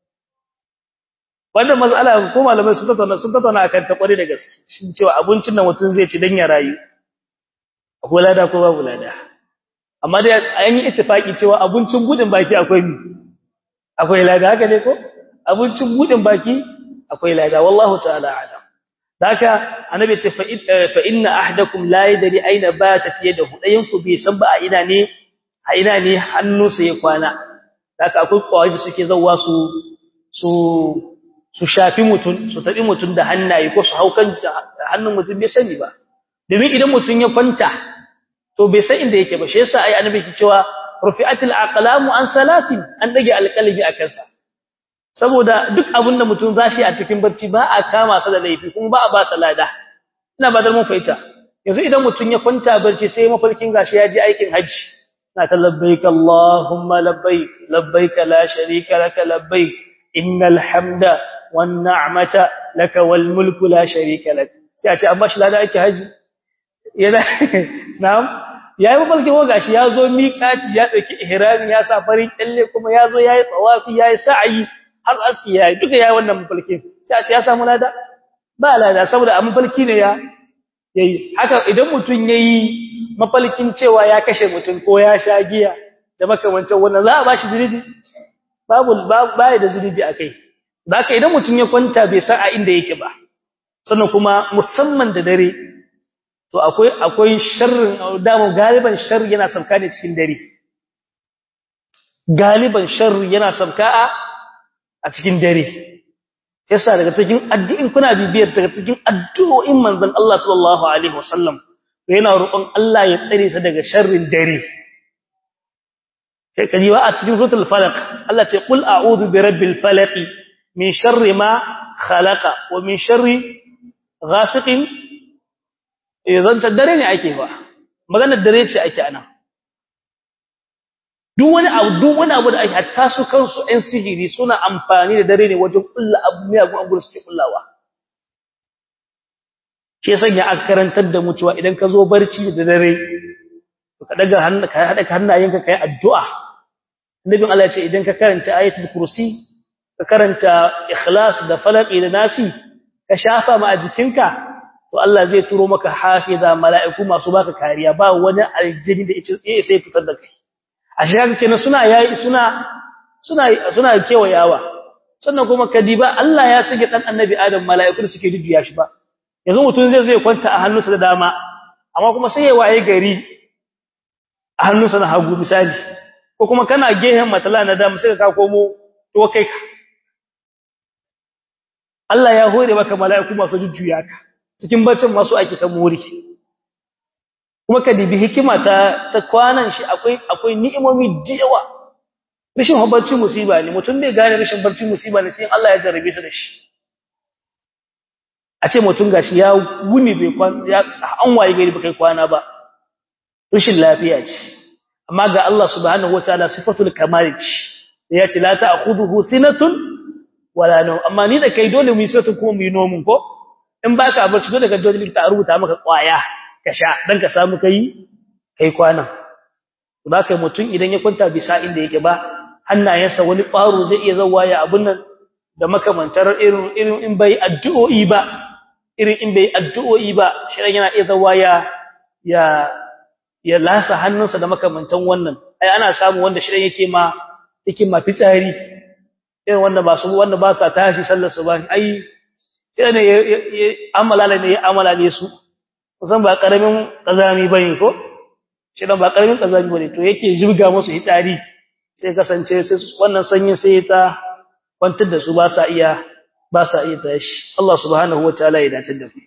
wannan matsala ko malamai sun tattauna sun tattauna akan ta kware da gaske shin cewa abincin da mutum zai ci dan ya rayu akwai lada ko babu lada amma dai an yi ittifaki cewa abincin budin baki akwai mi akwai lada haka ne ko abincin budin baki akwai lada wallahu ta'ala alam haka annabi ce fa inna ahdakum la yadri aina batat yadahu dayan ku bai san ba a ina ne a ina ne hannunsa ya kwana haka akwai kawai da suke zawwa su su su shafi mutun su tabi mutun da hannaye ko su haukan hannun mutun bai sani ba domin idan mutun ya kwanta to bai san inda yake ba shi yasa ai annabi ke cewa rufi'atil aqlamu an salatin an dage alqalbi akan sa saboda duk abin da mutum zashi a cikin barci ba a kama sa da laifi kuma ba a ba sa lada ina ba da mun faita yanzu idan mutum ya kwanta barci sai mafarkin gashi ya je aikin haji na ta labbaik allahumma labbaik labbaik la sharika laka labbaik innal hamda wan ni'mata laka wal mulku la sharika lak sai a ce an bashi lada aikin haji yana na'am yayi mafarkin wa gashi ya zo miƙati ya dauki ihrami ya sa farin kyalle kuma ya zo yayi tawafi yayi sa'i har aski yayi duka yayi wannan mafalkin sai a ce ya samu lada ba lada saboda a mafalki ne ya yayi haka idan mutun yayi mafalkin cewa ya kashe mutun ko ya sha giya da makamantan wannan za a bashi zunubi babu bai da zunubi akai haka idan mutun ya kwanta bai san a inda yake ba sannan kuma musamman da dare to akwai akwai sharrin damu galiban sharri yana sabka ne cikin dare galiban sharri yana sabka a cikin dare yasa daga cikin addu'in kuna bibiyar daga cikin addu'o'in manzon Allah sallallahu alaihi wasallam yana roƙon Allah ya tsare sa daga sharrin dare kai kaji wa a cikin suratul falaq Allah ce qul a'udhu bi rabbil falaq min sharri ma khalaqa wa min sharri ghasiqin idan ta dare ne ake ba maganar dare ce ake anan duk wani abu duk wani abu da ake hatta su kansu ɗan sihiri suna amfani da dare ne wajen kulla abu ne abu abu suke kullawa ke sanya aka karantar da mu cewa idan ka zo barci da dare ka daga hannu ka hada hannayenka kai addu'a annabin Allah ya ce idan ka karanta ayatul kursi ka karanta ikhlas da falaqi da nasi ka shafa ma a jikinka to Allah zai turo maka hafiza mala'iku masu baka kariya ba wani aljini da yake sai fitar da kai a shiga kenan suna yayi suna suna suna kewayawa sannan kuma kadiba Allah ya sake dan annabi Adam mala'iku da suke jujjuya shi ba yanzu mutun zai zai kwanta a hannunsa da dama amma kuma sai ya waye gari a hannunsa na hagu misali ko kuma kana gehen matala na dama sai ka komo to kai ka Allah ya hore maka mala'iku masu jujjuya ka cikin bacin masu ake ta muri kuma ka dibi hikima ta ta kwanan shi akwai akwai ni'imomi diyawa rashin barci musiba ne mutum bai gane rashin barci musiba ne sai Allah ya jarrabe shi da shi a ce mutum gashi ya wuni bai kwan ya an waye gari bai kai kwana ba rashin lafiya ce amma ga Allah subhanahu wataala sifatul kamal ce ya ce la ta'khudhuhu sinatun wala nawm amma ni da kai dole mu yi sinatun kuma mu yi nomun ko in baka barci dole ka dole ta rubuta maka kwaya ka sha dan ka samu kai kai kwana to da kai mutun idan ya kwanta bisa inda yake ba hannayensa wani ƙwaro zai iya zawa ya abun nan da makamantar irin irin in bai addu'o'i ba irin in bai addu'o'i ba shi yana iya zawa ya ya ya lasa hannunsa da makamantan wannan ai ana samu wanda shi yake ma yake ma fitsari irin wanda ba su wanda ba sa tashi sallar su ba ai yana amala ne ya amala ne su kusan ba karamin kazami bane ko shi dan ba karamin kazami bane to yake jirga musu hitsari sai kasance sai wannan sanyin sai ta kwantar da su ba sa iya ba sa iya tashi Allah subhanahu wataala ya dace da mu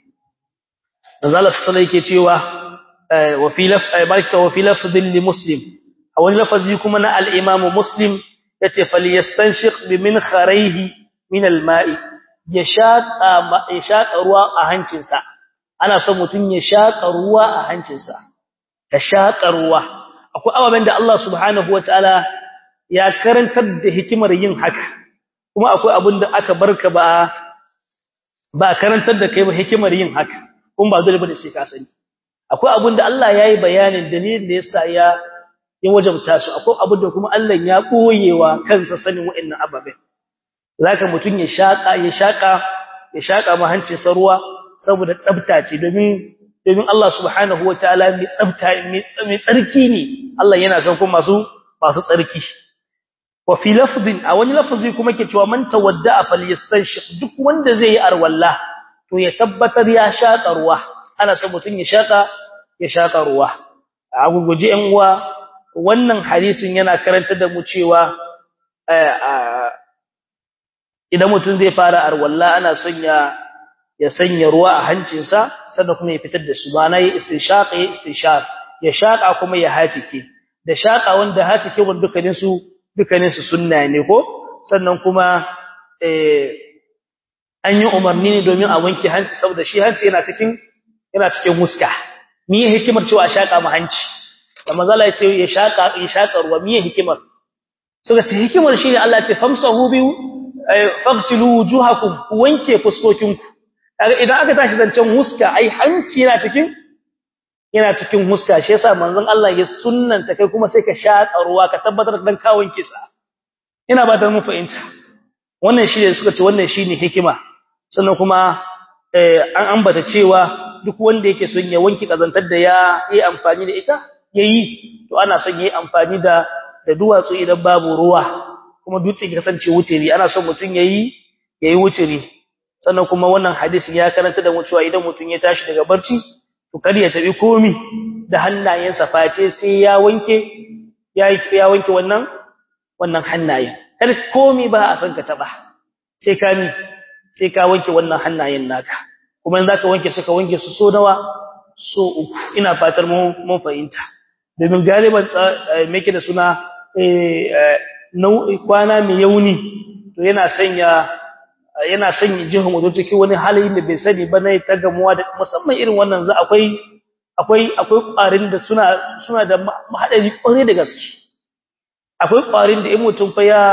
Nazala sallallahu yake cewa wa fi laf barakta wa fi lafdhin li muslim a wani lafazi kuma na al-imam muslim yace falyastanshiq bi min kharayhi min al-ma'i ya shaƙa ya shaƙa ruwa a hancinsa ana son mutum ya shaƙa ruwa a hancinsa ka shaƙa ruwa akwai ababen da Allah subhanahu wataala ya karantar da hikimar yin haka kuma akwai abin da aka barka ba ba karantar da kai ba hikimar yin haka kuma ba dole bane sai ka sani akwai abin da Allah yayi bayanin dalilin da yasa ya ya wajabta su akwai abin da kuma Allah ya koyewa kansa sanin wa'annan ababen zaka mutun ya shaka ya shaka ya shaka ma hancin sa ruwa saboda tsafta ce domin domin Allah subhanahu wataala mai tsafta mai tsarki ne Allah yana son kuma masu masu tsarki wa fi lafdin a wani lafazi kuma ke cewa man tawadda falyastanshik duk wanda zai yi arwalla to ya tabbatar ya shaka ruwa ana son mutun ya shaka ya shaka ruwa a guguje ɗan uwa wannan hadisin yana karanta da mu cewa idan mutum zai fara arwalla ana son ya ya sanya ruwa a hancinsa sannan kuma ya fitar da su ba na yi istinshaq ya istinshaq ya shaka kuma ya hacike da shaka wanda hacike wanda dukkanin su dukkanin su sunna ne ko sannan kuma eh an yi umarni ne domin a wanke hanci saboda shi hanci yana cikin yana cikin muska me hikimar cewa shaka mu hanci da manzala ya ce ya shaka ya shaka ruwa me hikimar suka ce hikimar shi ne Allah ya ce famsahu bi faghsilu wujuhakum wanke fuskokinku kaga idan aka tashi zancen huska ai hanci yana cikin yana cikin huska shi yasa manzon Allah ya sunnanta kai kuma sai ka shaka ruwa ka tabbatar dan kawon kisa ina ba da mu fahimta wannan shi ne suka ce wannan shine hikima sannan kuma an ambata cewa duk wanda yake son ya wanki kazantar da ya yi amfani da ita yayi to ana son yayi amfani da da duwatsu idan babu ruwa kuma dutse ya kasance wutiri ana son mutun yayi yayi wutiri sannan kuma wannan hadisin ya karanta da mu cewa idan mutun ya tashi daga barci to kar ya tabi komi da hannayensa face sai ya wanke ya ya wanke wannan wannan hannayen kar komi ba a san ka taba sai ka mi sai ka wanke wannan hannayen naka kuma in zaka wanke su ka wanke su so nawa so uku ina fatar mu mun fahimta domin galiban meke da suna kwana mai yauni to yana sanya yana sanya jihun wato cikin wani halayen da bai sani ba na ta gamuwa da musamman irin wannan za akwai akwai akwai ƙwarin da suna suna da haɗari ƙware da gaske akwai ƙwarin da in mutum fa ya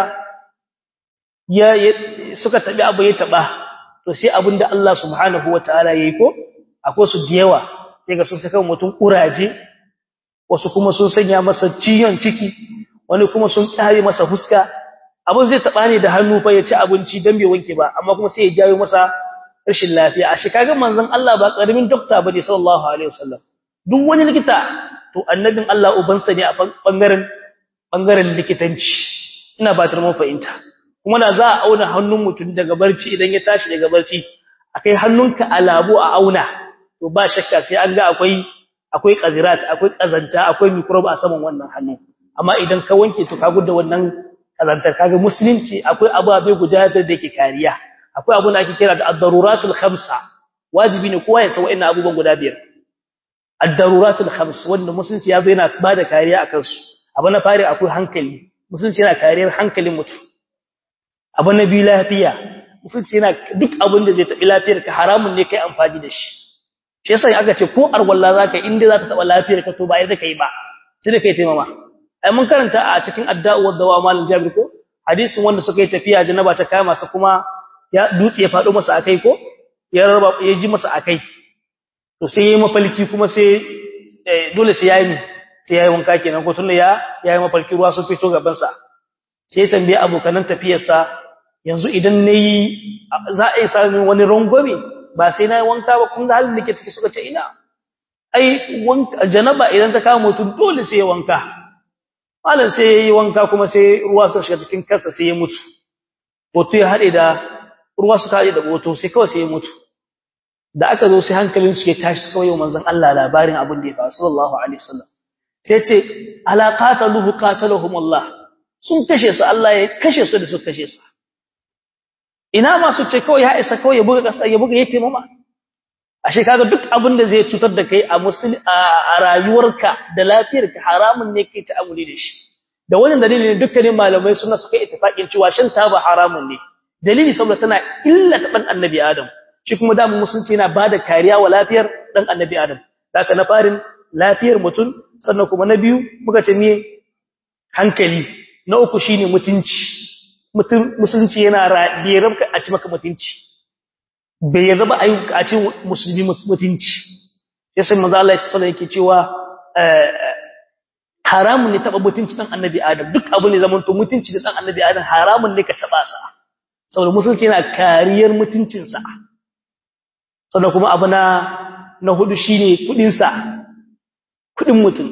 ya suka tabi abu ya taba to sai abinda Allah subhanahu wataala yayi ko akwai su da yawa sai ga sun saka mutum kuraje wasu kuma sun sanya masa ciyon ciki wani kuma sun kare masa fuska abin zai taba ne da hannu fa ya ci abinci dan bai wanke ba amma kuma sai ya jawo masa rashin lafiya a shi kaga manzon Allah ba karamin dokta bane sallallahu alaihi wasallam duk wani likita to annabin Allah ubansa ne a bangaren bangaren likitanci ina ba mun fahimta kuma da za a auna hannun mutum daga barci idan ya tashi daga barci akai hannunka a labo a auna to ba shakka sai an ga akwai akwai qazirat akwai kazanta akwai microbe a saman wannan hannu amma idan ka wanke to ka gudda wannan kazantar kaga musulunci akwai ababe guda da yake kariya akwai abu da ake kira da ad-daruratul khamsa wajibi ne kowa ya san wa'annan abubuwan guda biyar ad-daruratul khams wanda musulunci yazo yana bada kariya akan su abu na fari akwai hankali musulunci yana kariyar hankalin mutum abu na biyu lafiya musulunci yana duk abin da zai taɓi lafiyar ka haramun ne kai amfani da shi shi yasa aka ce ko arwalla zaka inda za ta taɓa lafiyar ka to ba yadda kai ba sai da kai taimama ai mun karanta a cikin adda'u wa dawa malal jabir ko hadisin wanda suka yi tafiya janaba ta kama sa kuma ya dutse ya faɗo masa akai ko ya raba ya ji masa akai to sai yayi mafalki kuma sai dole sai yayi sai yayi wanka kenan ko tunda ya yayi mafalki ruwa sun fito gaban sa sai ya tambaye abokanan tafiyarsa yanzu idan nayi za a yi samun wani rangwame ba sai nayi wanka ba kun ga halin da ke ciki suka ce ina ai wanka janaba idan ta kama mutum dole sai ya wanka malam sai yayi wanka kuma sai ruwa suka shiga cikin kansa sai ya mutu boto ya hade da ruwa suka hade da boto sai kawai sai ya mutu da aka zo sai hankalin su ya tashi kawai manzon Allah labarin abin da ya faru sallallahu alaihi wasallam sai ce ala qataluhu qatalahum Allah sun kashe su Allah ya kashe su da su kashe su ina ma su ce kawai ya isa kawai ya buga kasa ya buga yake mama ashe kaga duk abin da zai cutar da kai a musulmi a rayuwarka da lafiyarka haramun ne kai ta'amuli da shi da wannan dalilin dukkanin malamai suna suka ittifaqin cewa shan taba haramun ne dalili saboda tana illata dan annabi adam shi kuma da musulunci yana bada kariya wa lafiyar dan annabi adam haka na farin lafiyar mutum sannan kuma na biyu muka ce ne hankali na uku shine mutunci mutum musulunci yana bai rabka a ci maka mutunci bai yarda ba ayyuka a cikin musulmi mutunci yasa manzo Allah sallallahu yake cewa haramun ne taba mutunci dan annabi Adam duk abin ne zaman to mutunci da dan annabi Adam haramun ne ka taba sa saboda musulunci yana kariyar mutuncin sa sannan kuma abu na na hudu shine kudin sa kudin mutum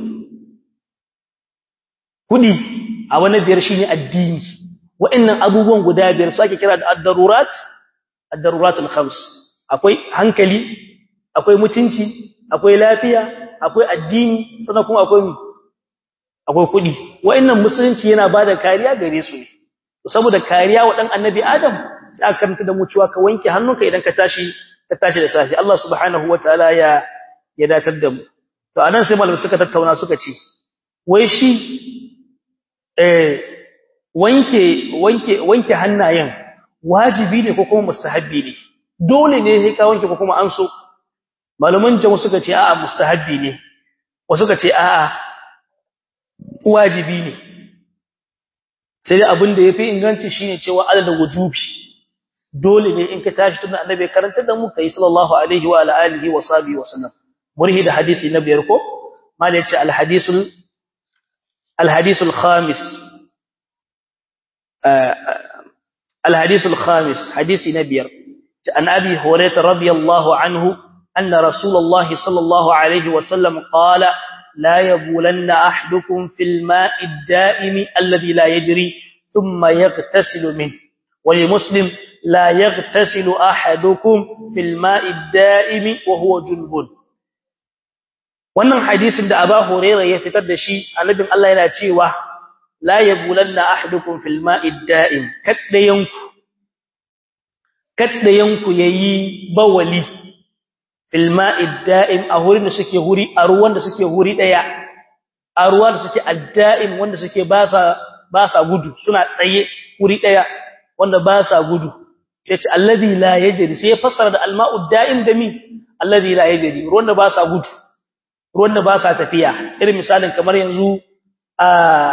kudi a wani biyar shine addini wa'annan abubuwan guda biyar su ake kira da ad-darurat ad-daruratul khams akwai hankali akwai mutunci akwai lafiya akwai addini sannan kuma akwai akwai kudi wa'annan musulunci yana bada kariya gare su ne saboda kariya wa dan annabi adam sai aka karanta da mu cewa ka wanke hannunka idan ka tashi ka tashi da safi Allah subhanahu wataala ya ya datar da mu to anan sai malamai suka tattauna suka ce wai shi eh wanke wanke wanke hannayen wajibi ne ko kuma mustahabbi ne dole ne sai ka wanke ko kuma an so malaman jamu suka ce a'a mustahabbi ne wasu suka ce a'a wajibi ne sai dai abin da yafi inganci shine cewa adadin wujubi dole ne in ka tashi tun annabi karanta da mu kai sallallahu alaihi wa alihi wa sahbihi wa sallam murhi da hadisi na biyar ko mala yace al hadisul al hadisul khamis al hadisul khamis hadisi na biyar عن أبي هريرة رضي الله عنه أن رسول الله صلى الله عليه وسلم قال لا يبولن أحدكم في الماء الدائم الذي لا يجري ثم يغتسل منه ولمسلم لا يغتسل أحدكم في الماء الدائم وهو جنب wannan hadisin da Aba Hurairah ya fitar da shi annabin Allah yana cewa la yabulanna ahadukum fil ma'id da'im kaddayanku kaddayanku yayi bawali fil ma'id da'im a hurin da suke huri a ruwan da suke huri daya a ruwan da suke adda'im wanda suke ba sa ba sa gudu suna tsaye huri daya wanda ba sa gudu sai ce alladhi la yajri sai ya fassara da alma'ud da'im da mi alladhi la yajri ruwan da ba sa gudu ruwan da ba sa tafiya irin misalin kamar yanzu a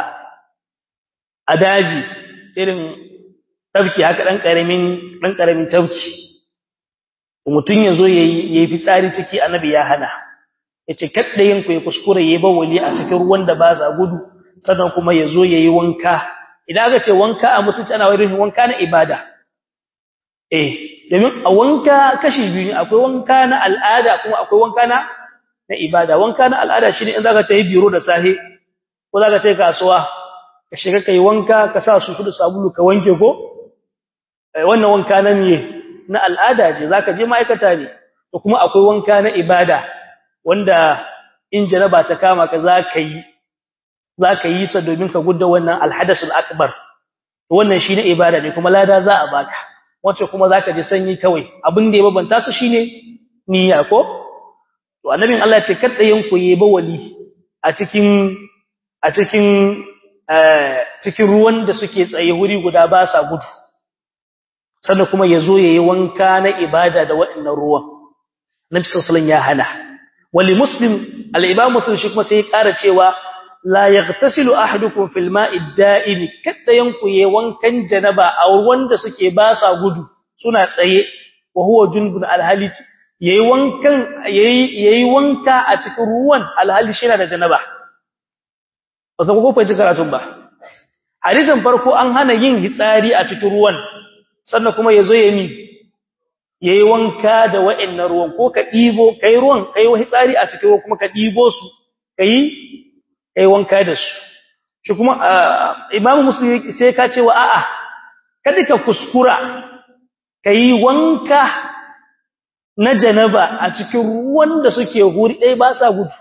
a daji irin tafki haka dan karamin dan karamin tafki mutun yazo yayi yayi fitsari ciki annabi ya hana yace kadda yin ku ya kuskure yayi bawali a cikin ruwan da ba sa gudu sannan kuma yazo yayi wanka idan aka ce wanka a musulunci ana wayar wanka na ibada eh domin a wanka kashi biyu akwai wanka na al'ada kuma akwai wanka na na ibada wanka na al'ada shine in zaka tayi biro da sahi ko zaka tayi kasuwa ka shiga kai wanka ka sa su da sabulu ka wanke ko wannan wanka na miye na al'ada ce zaka je ma'aikata ne to kuma akwai wanka na ibada wanda in jaraba ta kama ka zaka yi zaka yi sa domin ka gudda wannan alhadasul akbar to wannan shine ibada ne kuma lada za a baka wacce kuma zaka ji sanyi kawai abin da ya babanta su shine niyya ko to annabin Allah ya ce kada yanku yi bawali a cikin a cikin cikin ruwan da suke tsaye wuri guda ba sa gudu sannan kuma yazo yayi wanka na ibada da waɗannan ruwan nabi sallallahu ya hana wali muslim al-imam muslim shi kuma sai ya ƙara cewa la yaghtasilu ahadukum fil ma'i da'im kada yanku yayi wankan janaba a wanda suke ba sa gudu suna tsaye wa huwa junbun al-halit yayi wankan yayi yayi wanka a cikin ruwan al-halit shi da janaba ba san ko fahimci karatun ba hadisin farko an hana yin hitsari a cikin ruwan sannan kuma yazo ya mi yayi wanka da wa'annan ruwan ko ka dibo kai ruwan kai hitsari a cikin ruwan kuma ka dibo su kai kai wanka da su shi kuma imam muslim sai ka ce wa a'a kada ka kuskura kai wanka na janaba a cikin ruwan da suke huri dai ba sa gudu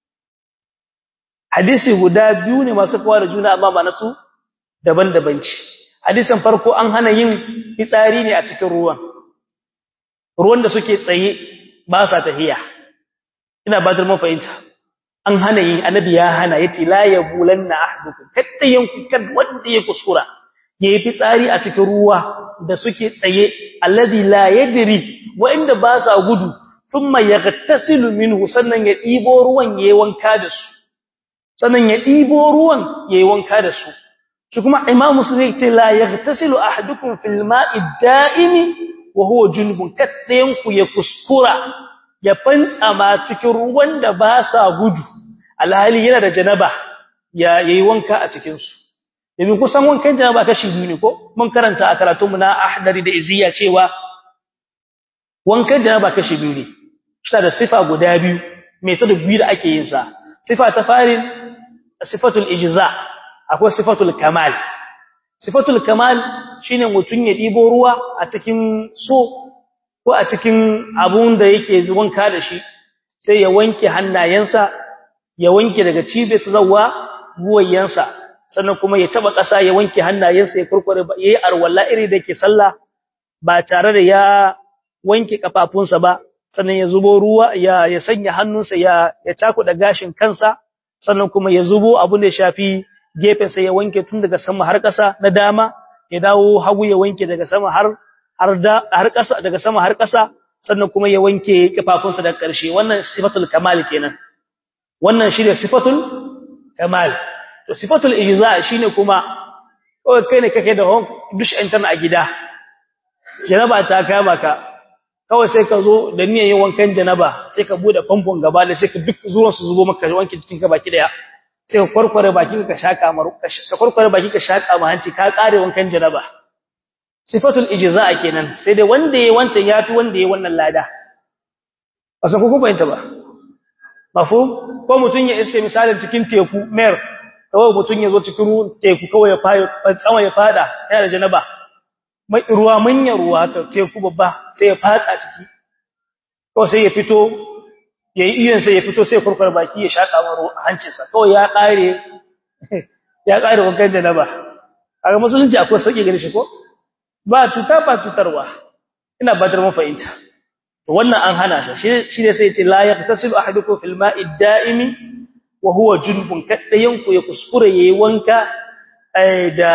hadisi guda biyu ne masu kawo da juna amma ba nasu daban-daban ce hadisin farko an hana yin fitsari ne a cikin ruwan ruwan da suke tsaye ba sa tafiya ina ba da mafahimta an hana yin annabi ya hana yace la yabulanna ahdukum kada yanku kad wanda ya kuskura yayi fitsari a cikin ruwa da suke tsaye alladhi la yajri wa inda ba sa gudu thumma yaghtasilu minhu sannan ya dibo ruwan yayi wanka da su sannan ya ɗibo ruwan ya yi wanka da su shi kuma imam musulmi ce la ya tasilu a hadukun filma'i da'imi wa huwa junubun kaɗayenku ya kuskura ya fantsama cikin ruwan da ba sa gudu alhali yana da janaba ya yi wanka a cikinsu domin kusan wankan janaba kashi biyu ne ko mun karanta a karatunmu na ahdari da iziya cewa wankan janaba kashi biyu ne shi da sifa guda biyu mai ta da biyu da ake yin sa sifa ta farin sifatul ijza akwai sifatul kamal sifatul kamal shine mutun ya dibo ruwa a cikin so ko a cikin abun da yake wanka da shi sai ya wanke hannayensa ya wanke daga cibiyarsa zuwa buwayensa sannan kuma ya taba ƙasa ya wanke hannayensa ya kurkure yayi arwalla iri da ke sallah ba tare da ya wanke kafafunsa ba sannan ya zubo ruwa ya ya sanya hannunsa ya ya takuda gashin kansa sannan kuma ya zubo abun da ya shafi gefen sa ya wanke tun daga sama har ƙasa na dama ya dawo hagu ya wanke daga sama har har da har ƙasa daga sama har ƙasa sannan kuma ya wanke kafafunsa daga ƙarshe wannan sifatul kamal kenan wannan shine sifatul kamal to sifatul ijza shine kuma kawai kai ne kake da dush intern a gida janaba ta kama ka kawai sai ka zo da niyyar yin wankan janaba sai ka bude famfon gaba da sai ka duk zuwan su zubo maka wanke cikin ka baki daya sai ka kwarkware baki ka shaka maru ka kwarkware baki ka shaka ma hanci ka kare wankan janaba sifatul ijza kenan sai dai wanda yayi wancan yafi wanda yayi wannan lada asa ku ku fahimta ba mafhum ko mutun ya iske misalin cikin teku mer kawai mutun ya zo cikin teku kawai ya fa tsama ya fada yana da janaba mai ruwa manyan ruwa haka teku babba sai ya fatsa ciki ko sai ya fito yayi iyon sai ya fito sai kurkur baki ya shaka maro hancinsa kawai ya kare ya kare wankan janaba kaga musulunci akwai sauki gare shi ko ba cuta ba cutarwa ina ba dar mafahimta to wannan an hana sa shi ne sai ya ce la yaqtasilu ahadukum fil ma'i da'imi wa huwa junbun kaddayan ku ya kuskure yayi wanka da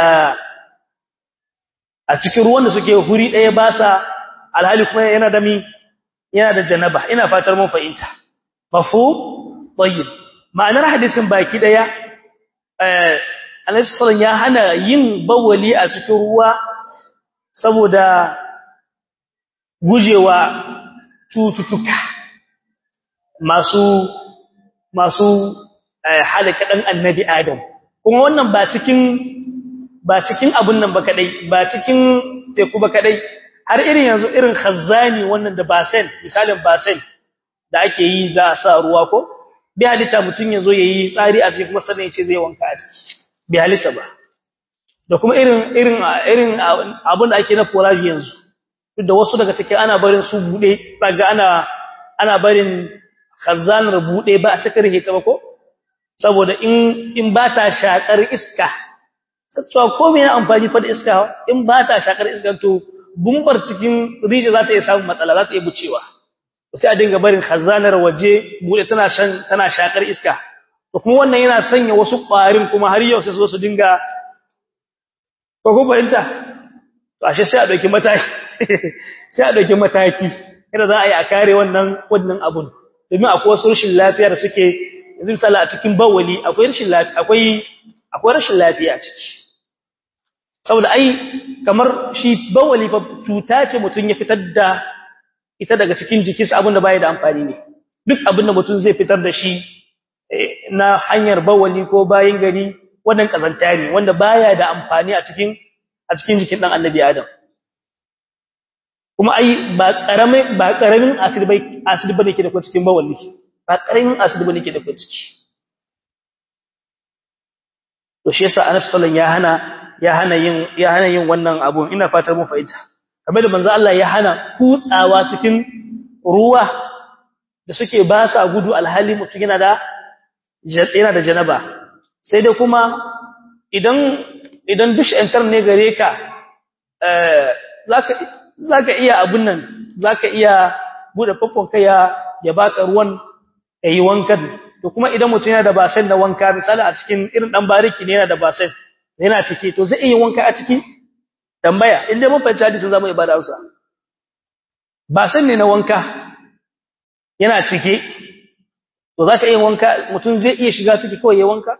a cikin ruwan da suke huri daya ba sa alhali kuma yana da mi yana da janaba ina fatar mun fahimta mafhum tayyib ma'anar hadisin baki daya eh Annabi sallallahu ya hana yin bawali a cikin ruwa saboda gujewa cututtuka masu masu halaka dan annabi Adam kuma wannan ba cikin ba cikin abun nan ba kadai ba cikin teku ba kadai har irin yanzu irin khazzani wannan da basen misalin basen da ake yi za a sa ruwa ko bi halitta mutun yazo yayi tsari a cikin kuma sannan yace zai wanka a ciki bi halitta ba da kuma irin irin irin abun da ake na forage yanzu duk da wasu daga cikin ana barin su bude daga ana ana barin khazzanar bude ba a cikin rike ba ko saboda in in ba ta shakar iska satsuwa ko me na amfani fa da iska in ba ta shakar iska to bumbar cikin rije za ta iya samun matsala za ta iya bucewa sai a dinga barin khazanar waje bude tana shan tana shakar iska to kuma wannan yana sanya wasu ƙwarin kuma har yau sai su su dinga ko ko bayanta to ashe sai a dauki mataki sai a dauki mataki kada za a yi a kare wannan wannan abun domin akwai wasu rashin lafiya da suke yanzu misali a cikin bawali akwai rashin lafiya akwai akwai rashin lafiya a ciki saboda ai kamar shi bawali fa cuta ce mutun ya fitar da ita daga cikin jikinsa abinda bai da amfani ne duk abinda mutun zai fitar da shi na hanyar bawali ko bayin gari wannan kazanta ne wanda baya da amfani a cikin a cikin jikin dan annabi adam kuma ai ba karamin ba karamin acid bai acid bane ke da ko cikin bawali ba karamin acid bane ke da ko ciki to shi yasa annabi sallallahu alaihi wasallam ya hana ya hana yin ya hana yin wannan abun ina fatar mun fahimta kamar da manzo Allah ya hana kutsawa cikin ruwa da suke ba sa gudu alhali mutum yana da yana da janaba sai dai kuma idan idan dush enter ne gare ka eh zaka zaka iya abun nan zaka iya bude fafon kai ya ya baka ruwan yayi wankan to kuma idan mutum yana da basen da wanka misali a cikin irin dan bariki ne yana da basen yana ciki to zai iya wanka a ciki tambaya inda mun fahimci hadisin zamu ibada Hausa ba san ne na wanka yana ciki to zaka iya wanka mutum zai iya shiga ciki kawai ya wanka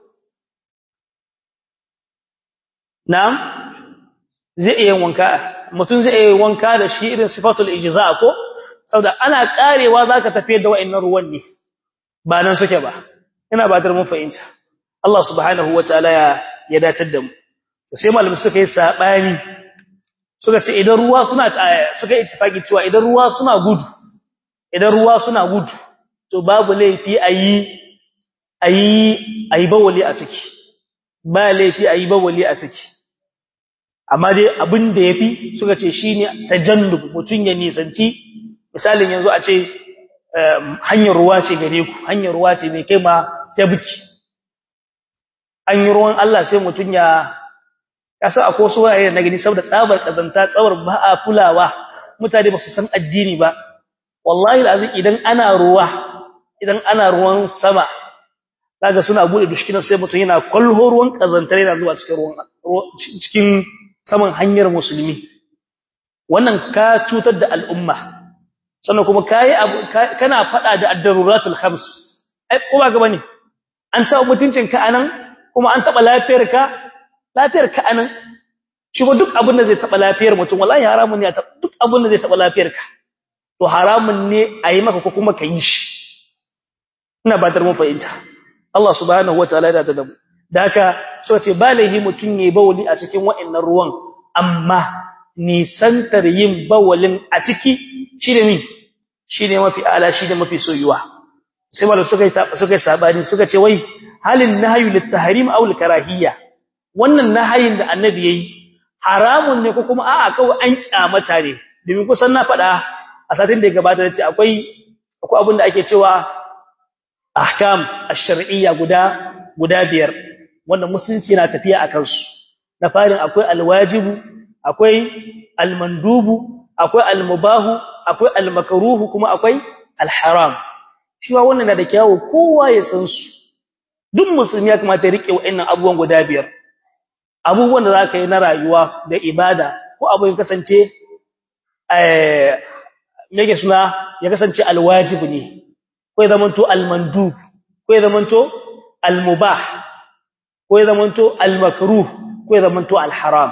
na'am zai iya wanka mutum zai iya wanka da shi irin sifatul ijza ko saboda ana karewa zaka tafiyar da wa'annan ruwan ne ba nan suke ba ina ba mun fahimta Allah subhanahu wataala ya ya datar da mu sai malamai suka yi sabani suka ce idan ruwa suna suka ittifaki cewa idan ruwa suna gudu idan ruwa suna gudu to babu laifi ayi ayi ayi bawali a ciki ba laifi ayi bawali a ciki amma dai abin da yafi suka ce shine tajannub mutun ya nisanci misalin yanzu a ce hanyar ruwa ce gare ku hanyar ruwa ce mai kai ma tabki an yi ruwan Allah sai mutun ya kasa akwai wasu wurare na gani saboda tsabar kazanta tsawar ba a kulawa mutane ba su san addini ba wallahi lazim idan ana ruwa idan ana ruwan sama kaga suna bude dushkinan sai mutum yana kwalho ruwan kazantar yana zuwa cikin ruwan cikin saman hanyar musulmi wannan ka cutar da al'umma sannan kuma kai kana fada da ad-daruratul khams ai kuma ga bane an taɓa mutuncin ka anan kuma an taɓa lafiyar ka lafiyar ka anan shi ba duk abin da zai taba lafiyar mutum wallahi haramun ne duk abin da zai taba lafiyar ka to haramun ne a yi maka ko kuma ka yi shi ina ba mun fahimta Allah subhanahu wataala ya da mu da haka so ce ba laihi mutum yayi bawali a cikin wa'annan ruwan amma nisantar yin bawalin a ciki shine mi shine mafi ala shine mafi soyuwa sai malu suka suka sabani suka ce wai halin nahyu lit tahrim aw al karahiyya wannan nahayin da annabi yayi haramun ne ko kuma a'a kawai an kyamata ne domin kusan na faɗa a satin da ya gabata da ce akwai akwai abin da ake cewa ahkam ash-shar'iyya guda guda biyar wanda musulunci yana tafiya akan su na farin akwai alwajibu akwai almandubu akwai almubahu akwai almakruhu kuma akwai alharam shi wa wannan da kyawu kowa ya san su duk musulmi ya kamata ya rike wa'annan abubuwan guda biyar abubuwan da zaka yi na rayuwa da ibada ko abu ya kasance eh yake suna ya kasance alwajib ne ko ya zamanto almandub ko ya zamanto almubah ko ya zamanto almakruh ko ya zamanto alharam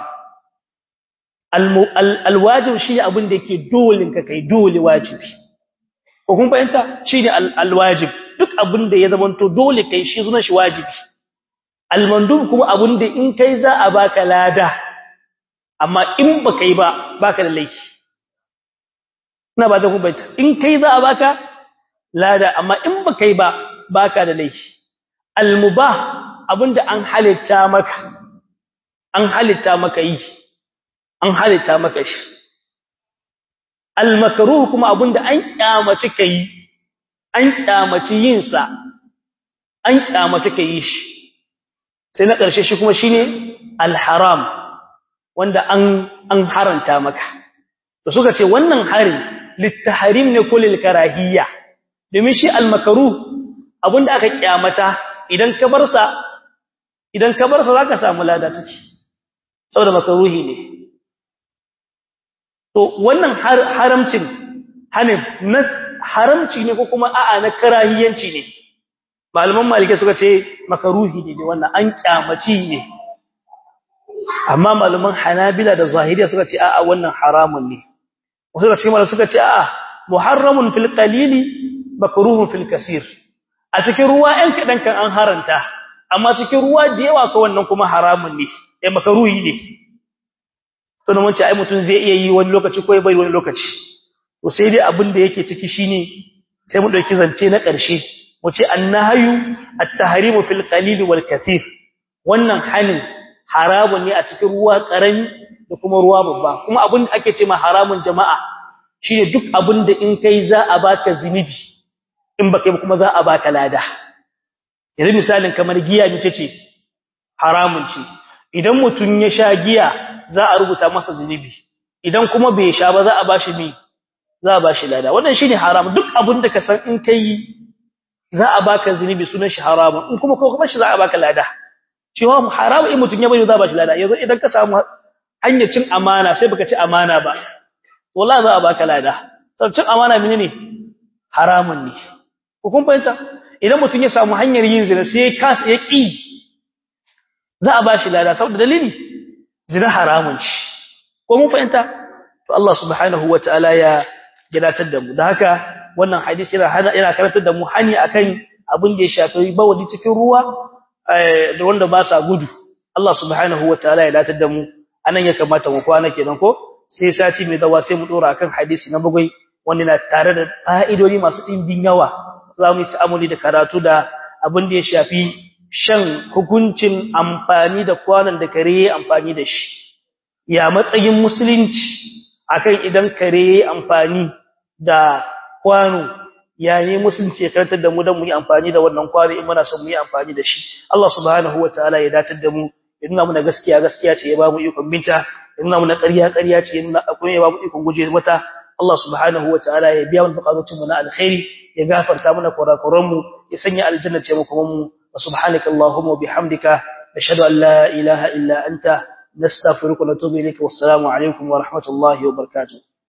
alwajib shi abin da yake dole ka kai dole wajibi ko kun fahimta shine alwajib duk abin da ya zamanto dole kai shi sunan shi wajibi almandub kuma abin da in kai za a baka lada amma in ba kai ba baka da laifi ina ba da ku baita in kai za a baka lada amma in ba kai ba baka da laifi almubah abinda an halitta maka an halitta maka yi an halitta maka shi almakruh kuma abinda an kyamaci kai an kyamaci yin sa an kyamaci kai shi sai na ƙarshe shi kuma shine alharam wanda an an haranta maka to suka ce wannan hari littahrim ne ko lil karahiyya domin shi almakruh abinda aka kyamata idan ka bar sa idan ka bar sa zaka samu lada take saboda makruhi ne to wannan haramcin hanin na haramci ne ko kuma a'a na karahiyanci ne malaman malike suka ce makaruhi ne wannan an kyamaci ne amma malaman hanabila da zahiriya suka ce a'a wannan haramun ne wasu da cikin malaman suka ce a'a muharramun fil qalili makruhun fil kaseer a cikin ruwa ɗan kadan kan an haranta amma cikin ruwa da yawa ka wannan kuma haramun ne eh makaruhi ne to nan wace ai mutun zai iya yi wani lokaci ko bai wani lokaci to sai dai abin da yake ciki shine sai mu dauki zance na ƙarshe mu ce annahyu at-tahrimu fil qalil wal kathir wannan hanin haramun ne a cikin ruwa karami da kuma ruwa babba kuma abin da ake ce ma haramun jama'a shine duk abin da in kai za a baka zinubi in baka yi kuma za a baka lada yanzu misalin kamar giya ne ce haramun ce idan mutun ya sha giya za a rubuta masa zinubi idan kuma bai sha ba za a bashi mi za a bashi lada wannan shine haram duk abin da ka san in kai za a baka zinubi sunan shi haramun in kuma ko kuma shi za a baka lada cewa haramu in mutun ya bari za a bashi lada yanzu idan ka samu hanyar cin amana sai baka ci amana ba wallahi za a baka lada to cin amana menene haramun ne ko kun fahimta idan mutun ya samu hanyar yin zina sai ya kasa ya ki za a bashi lada saboda dalili zina haramun ci ko mun fahimta to Allah subhanahu wataala ya gidatar da mu da haka wannan hadisi yana yana karantar da mu hani akan abin da ya shafi bawadi cikin ruwa da wanda ba sa gudu Allah subhanahu wataala ya datar da mu anan ya kamata mu kwana kenan ko sai sati mai dawa sai mu dora akan hadisi na bagwai wanda na tare da fa'idodi masu dimbin yawa za mu yi ta'amuli da karatu da abin da ya shafi shan hukuncin amfani da kwanan da kare amfani da shi ya matsayin musulunci akan idan kare amfani da kwano ya ne musulunci ya karantar da mu don mu yi amfani da wannan kwano in muna son mu yi amfani da shi Allah subhanahu wataala ya dace da mu ya nuna muna gaskiya gaskiya ce ya ba mu ikon binta ya nuna muna ƙarya ƙarya ce ya nuna akwai ya ba mu ikon guje mata Allah subhanahu wataala ya biya mu bukatun mu na alkhairi ya gafarta mana kurakuran mu ya sanya aljanna ce mu kuma mu subhanaka allahumma bihamdika ashhadu an la ilaha illa anta nastaghfiruka wa natubu ilayka wassalamu alaikum wa rahmatullahi wa barakatuh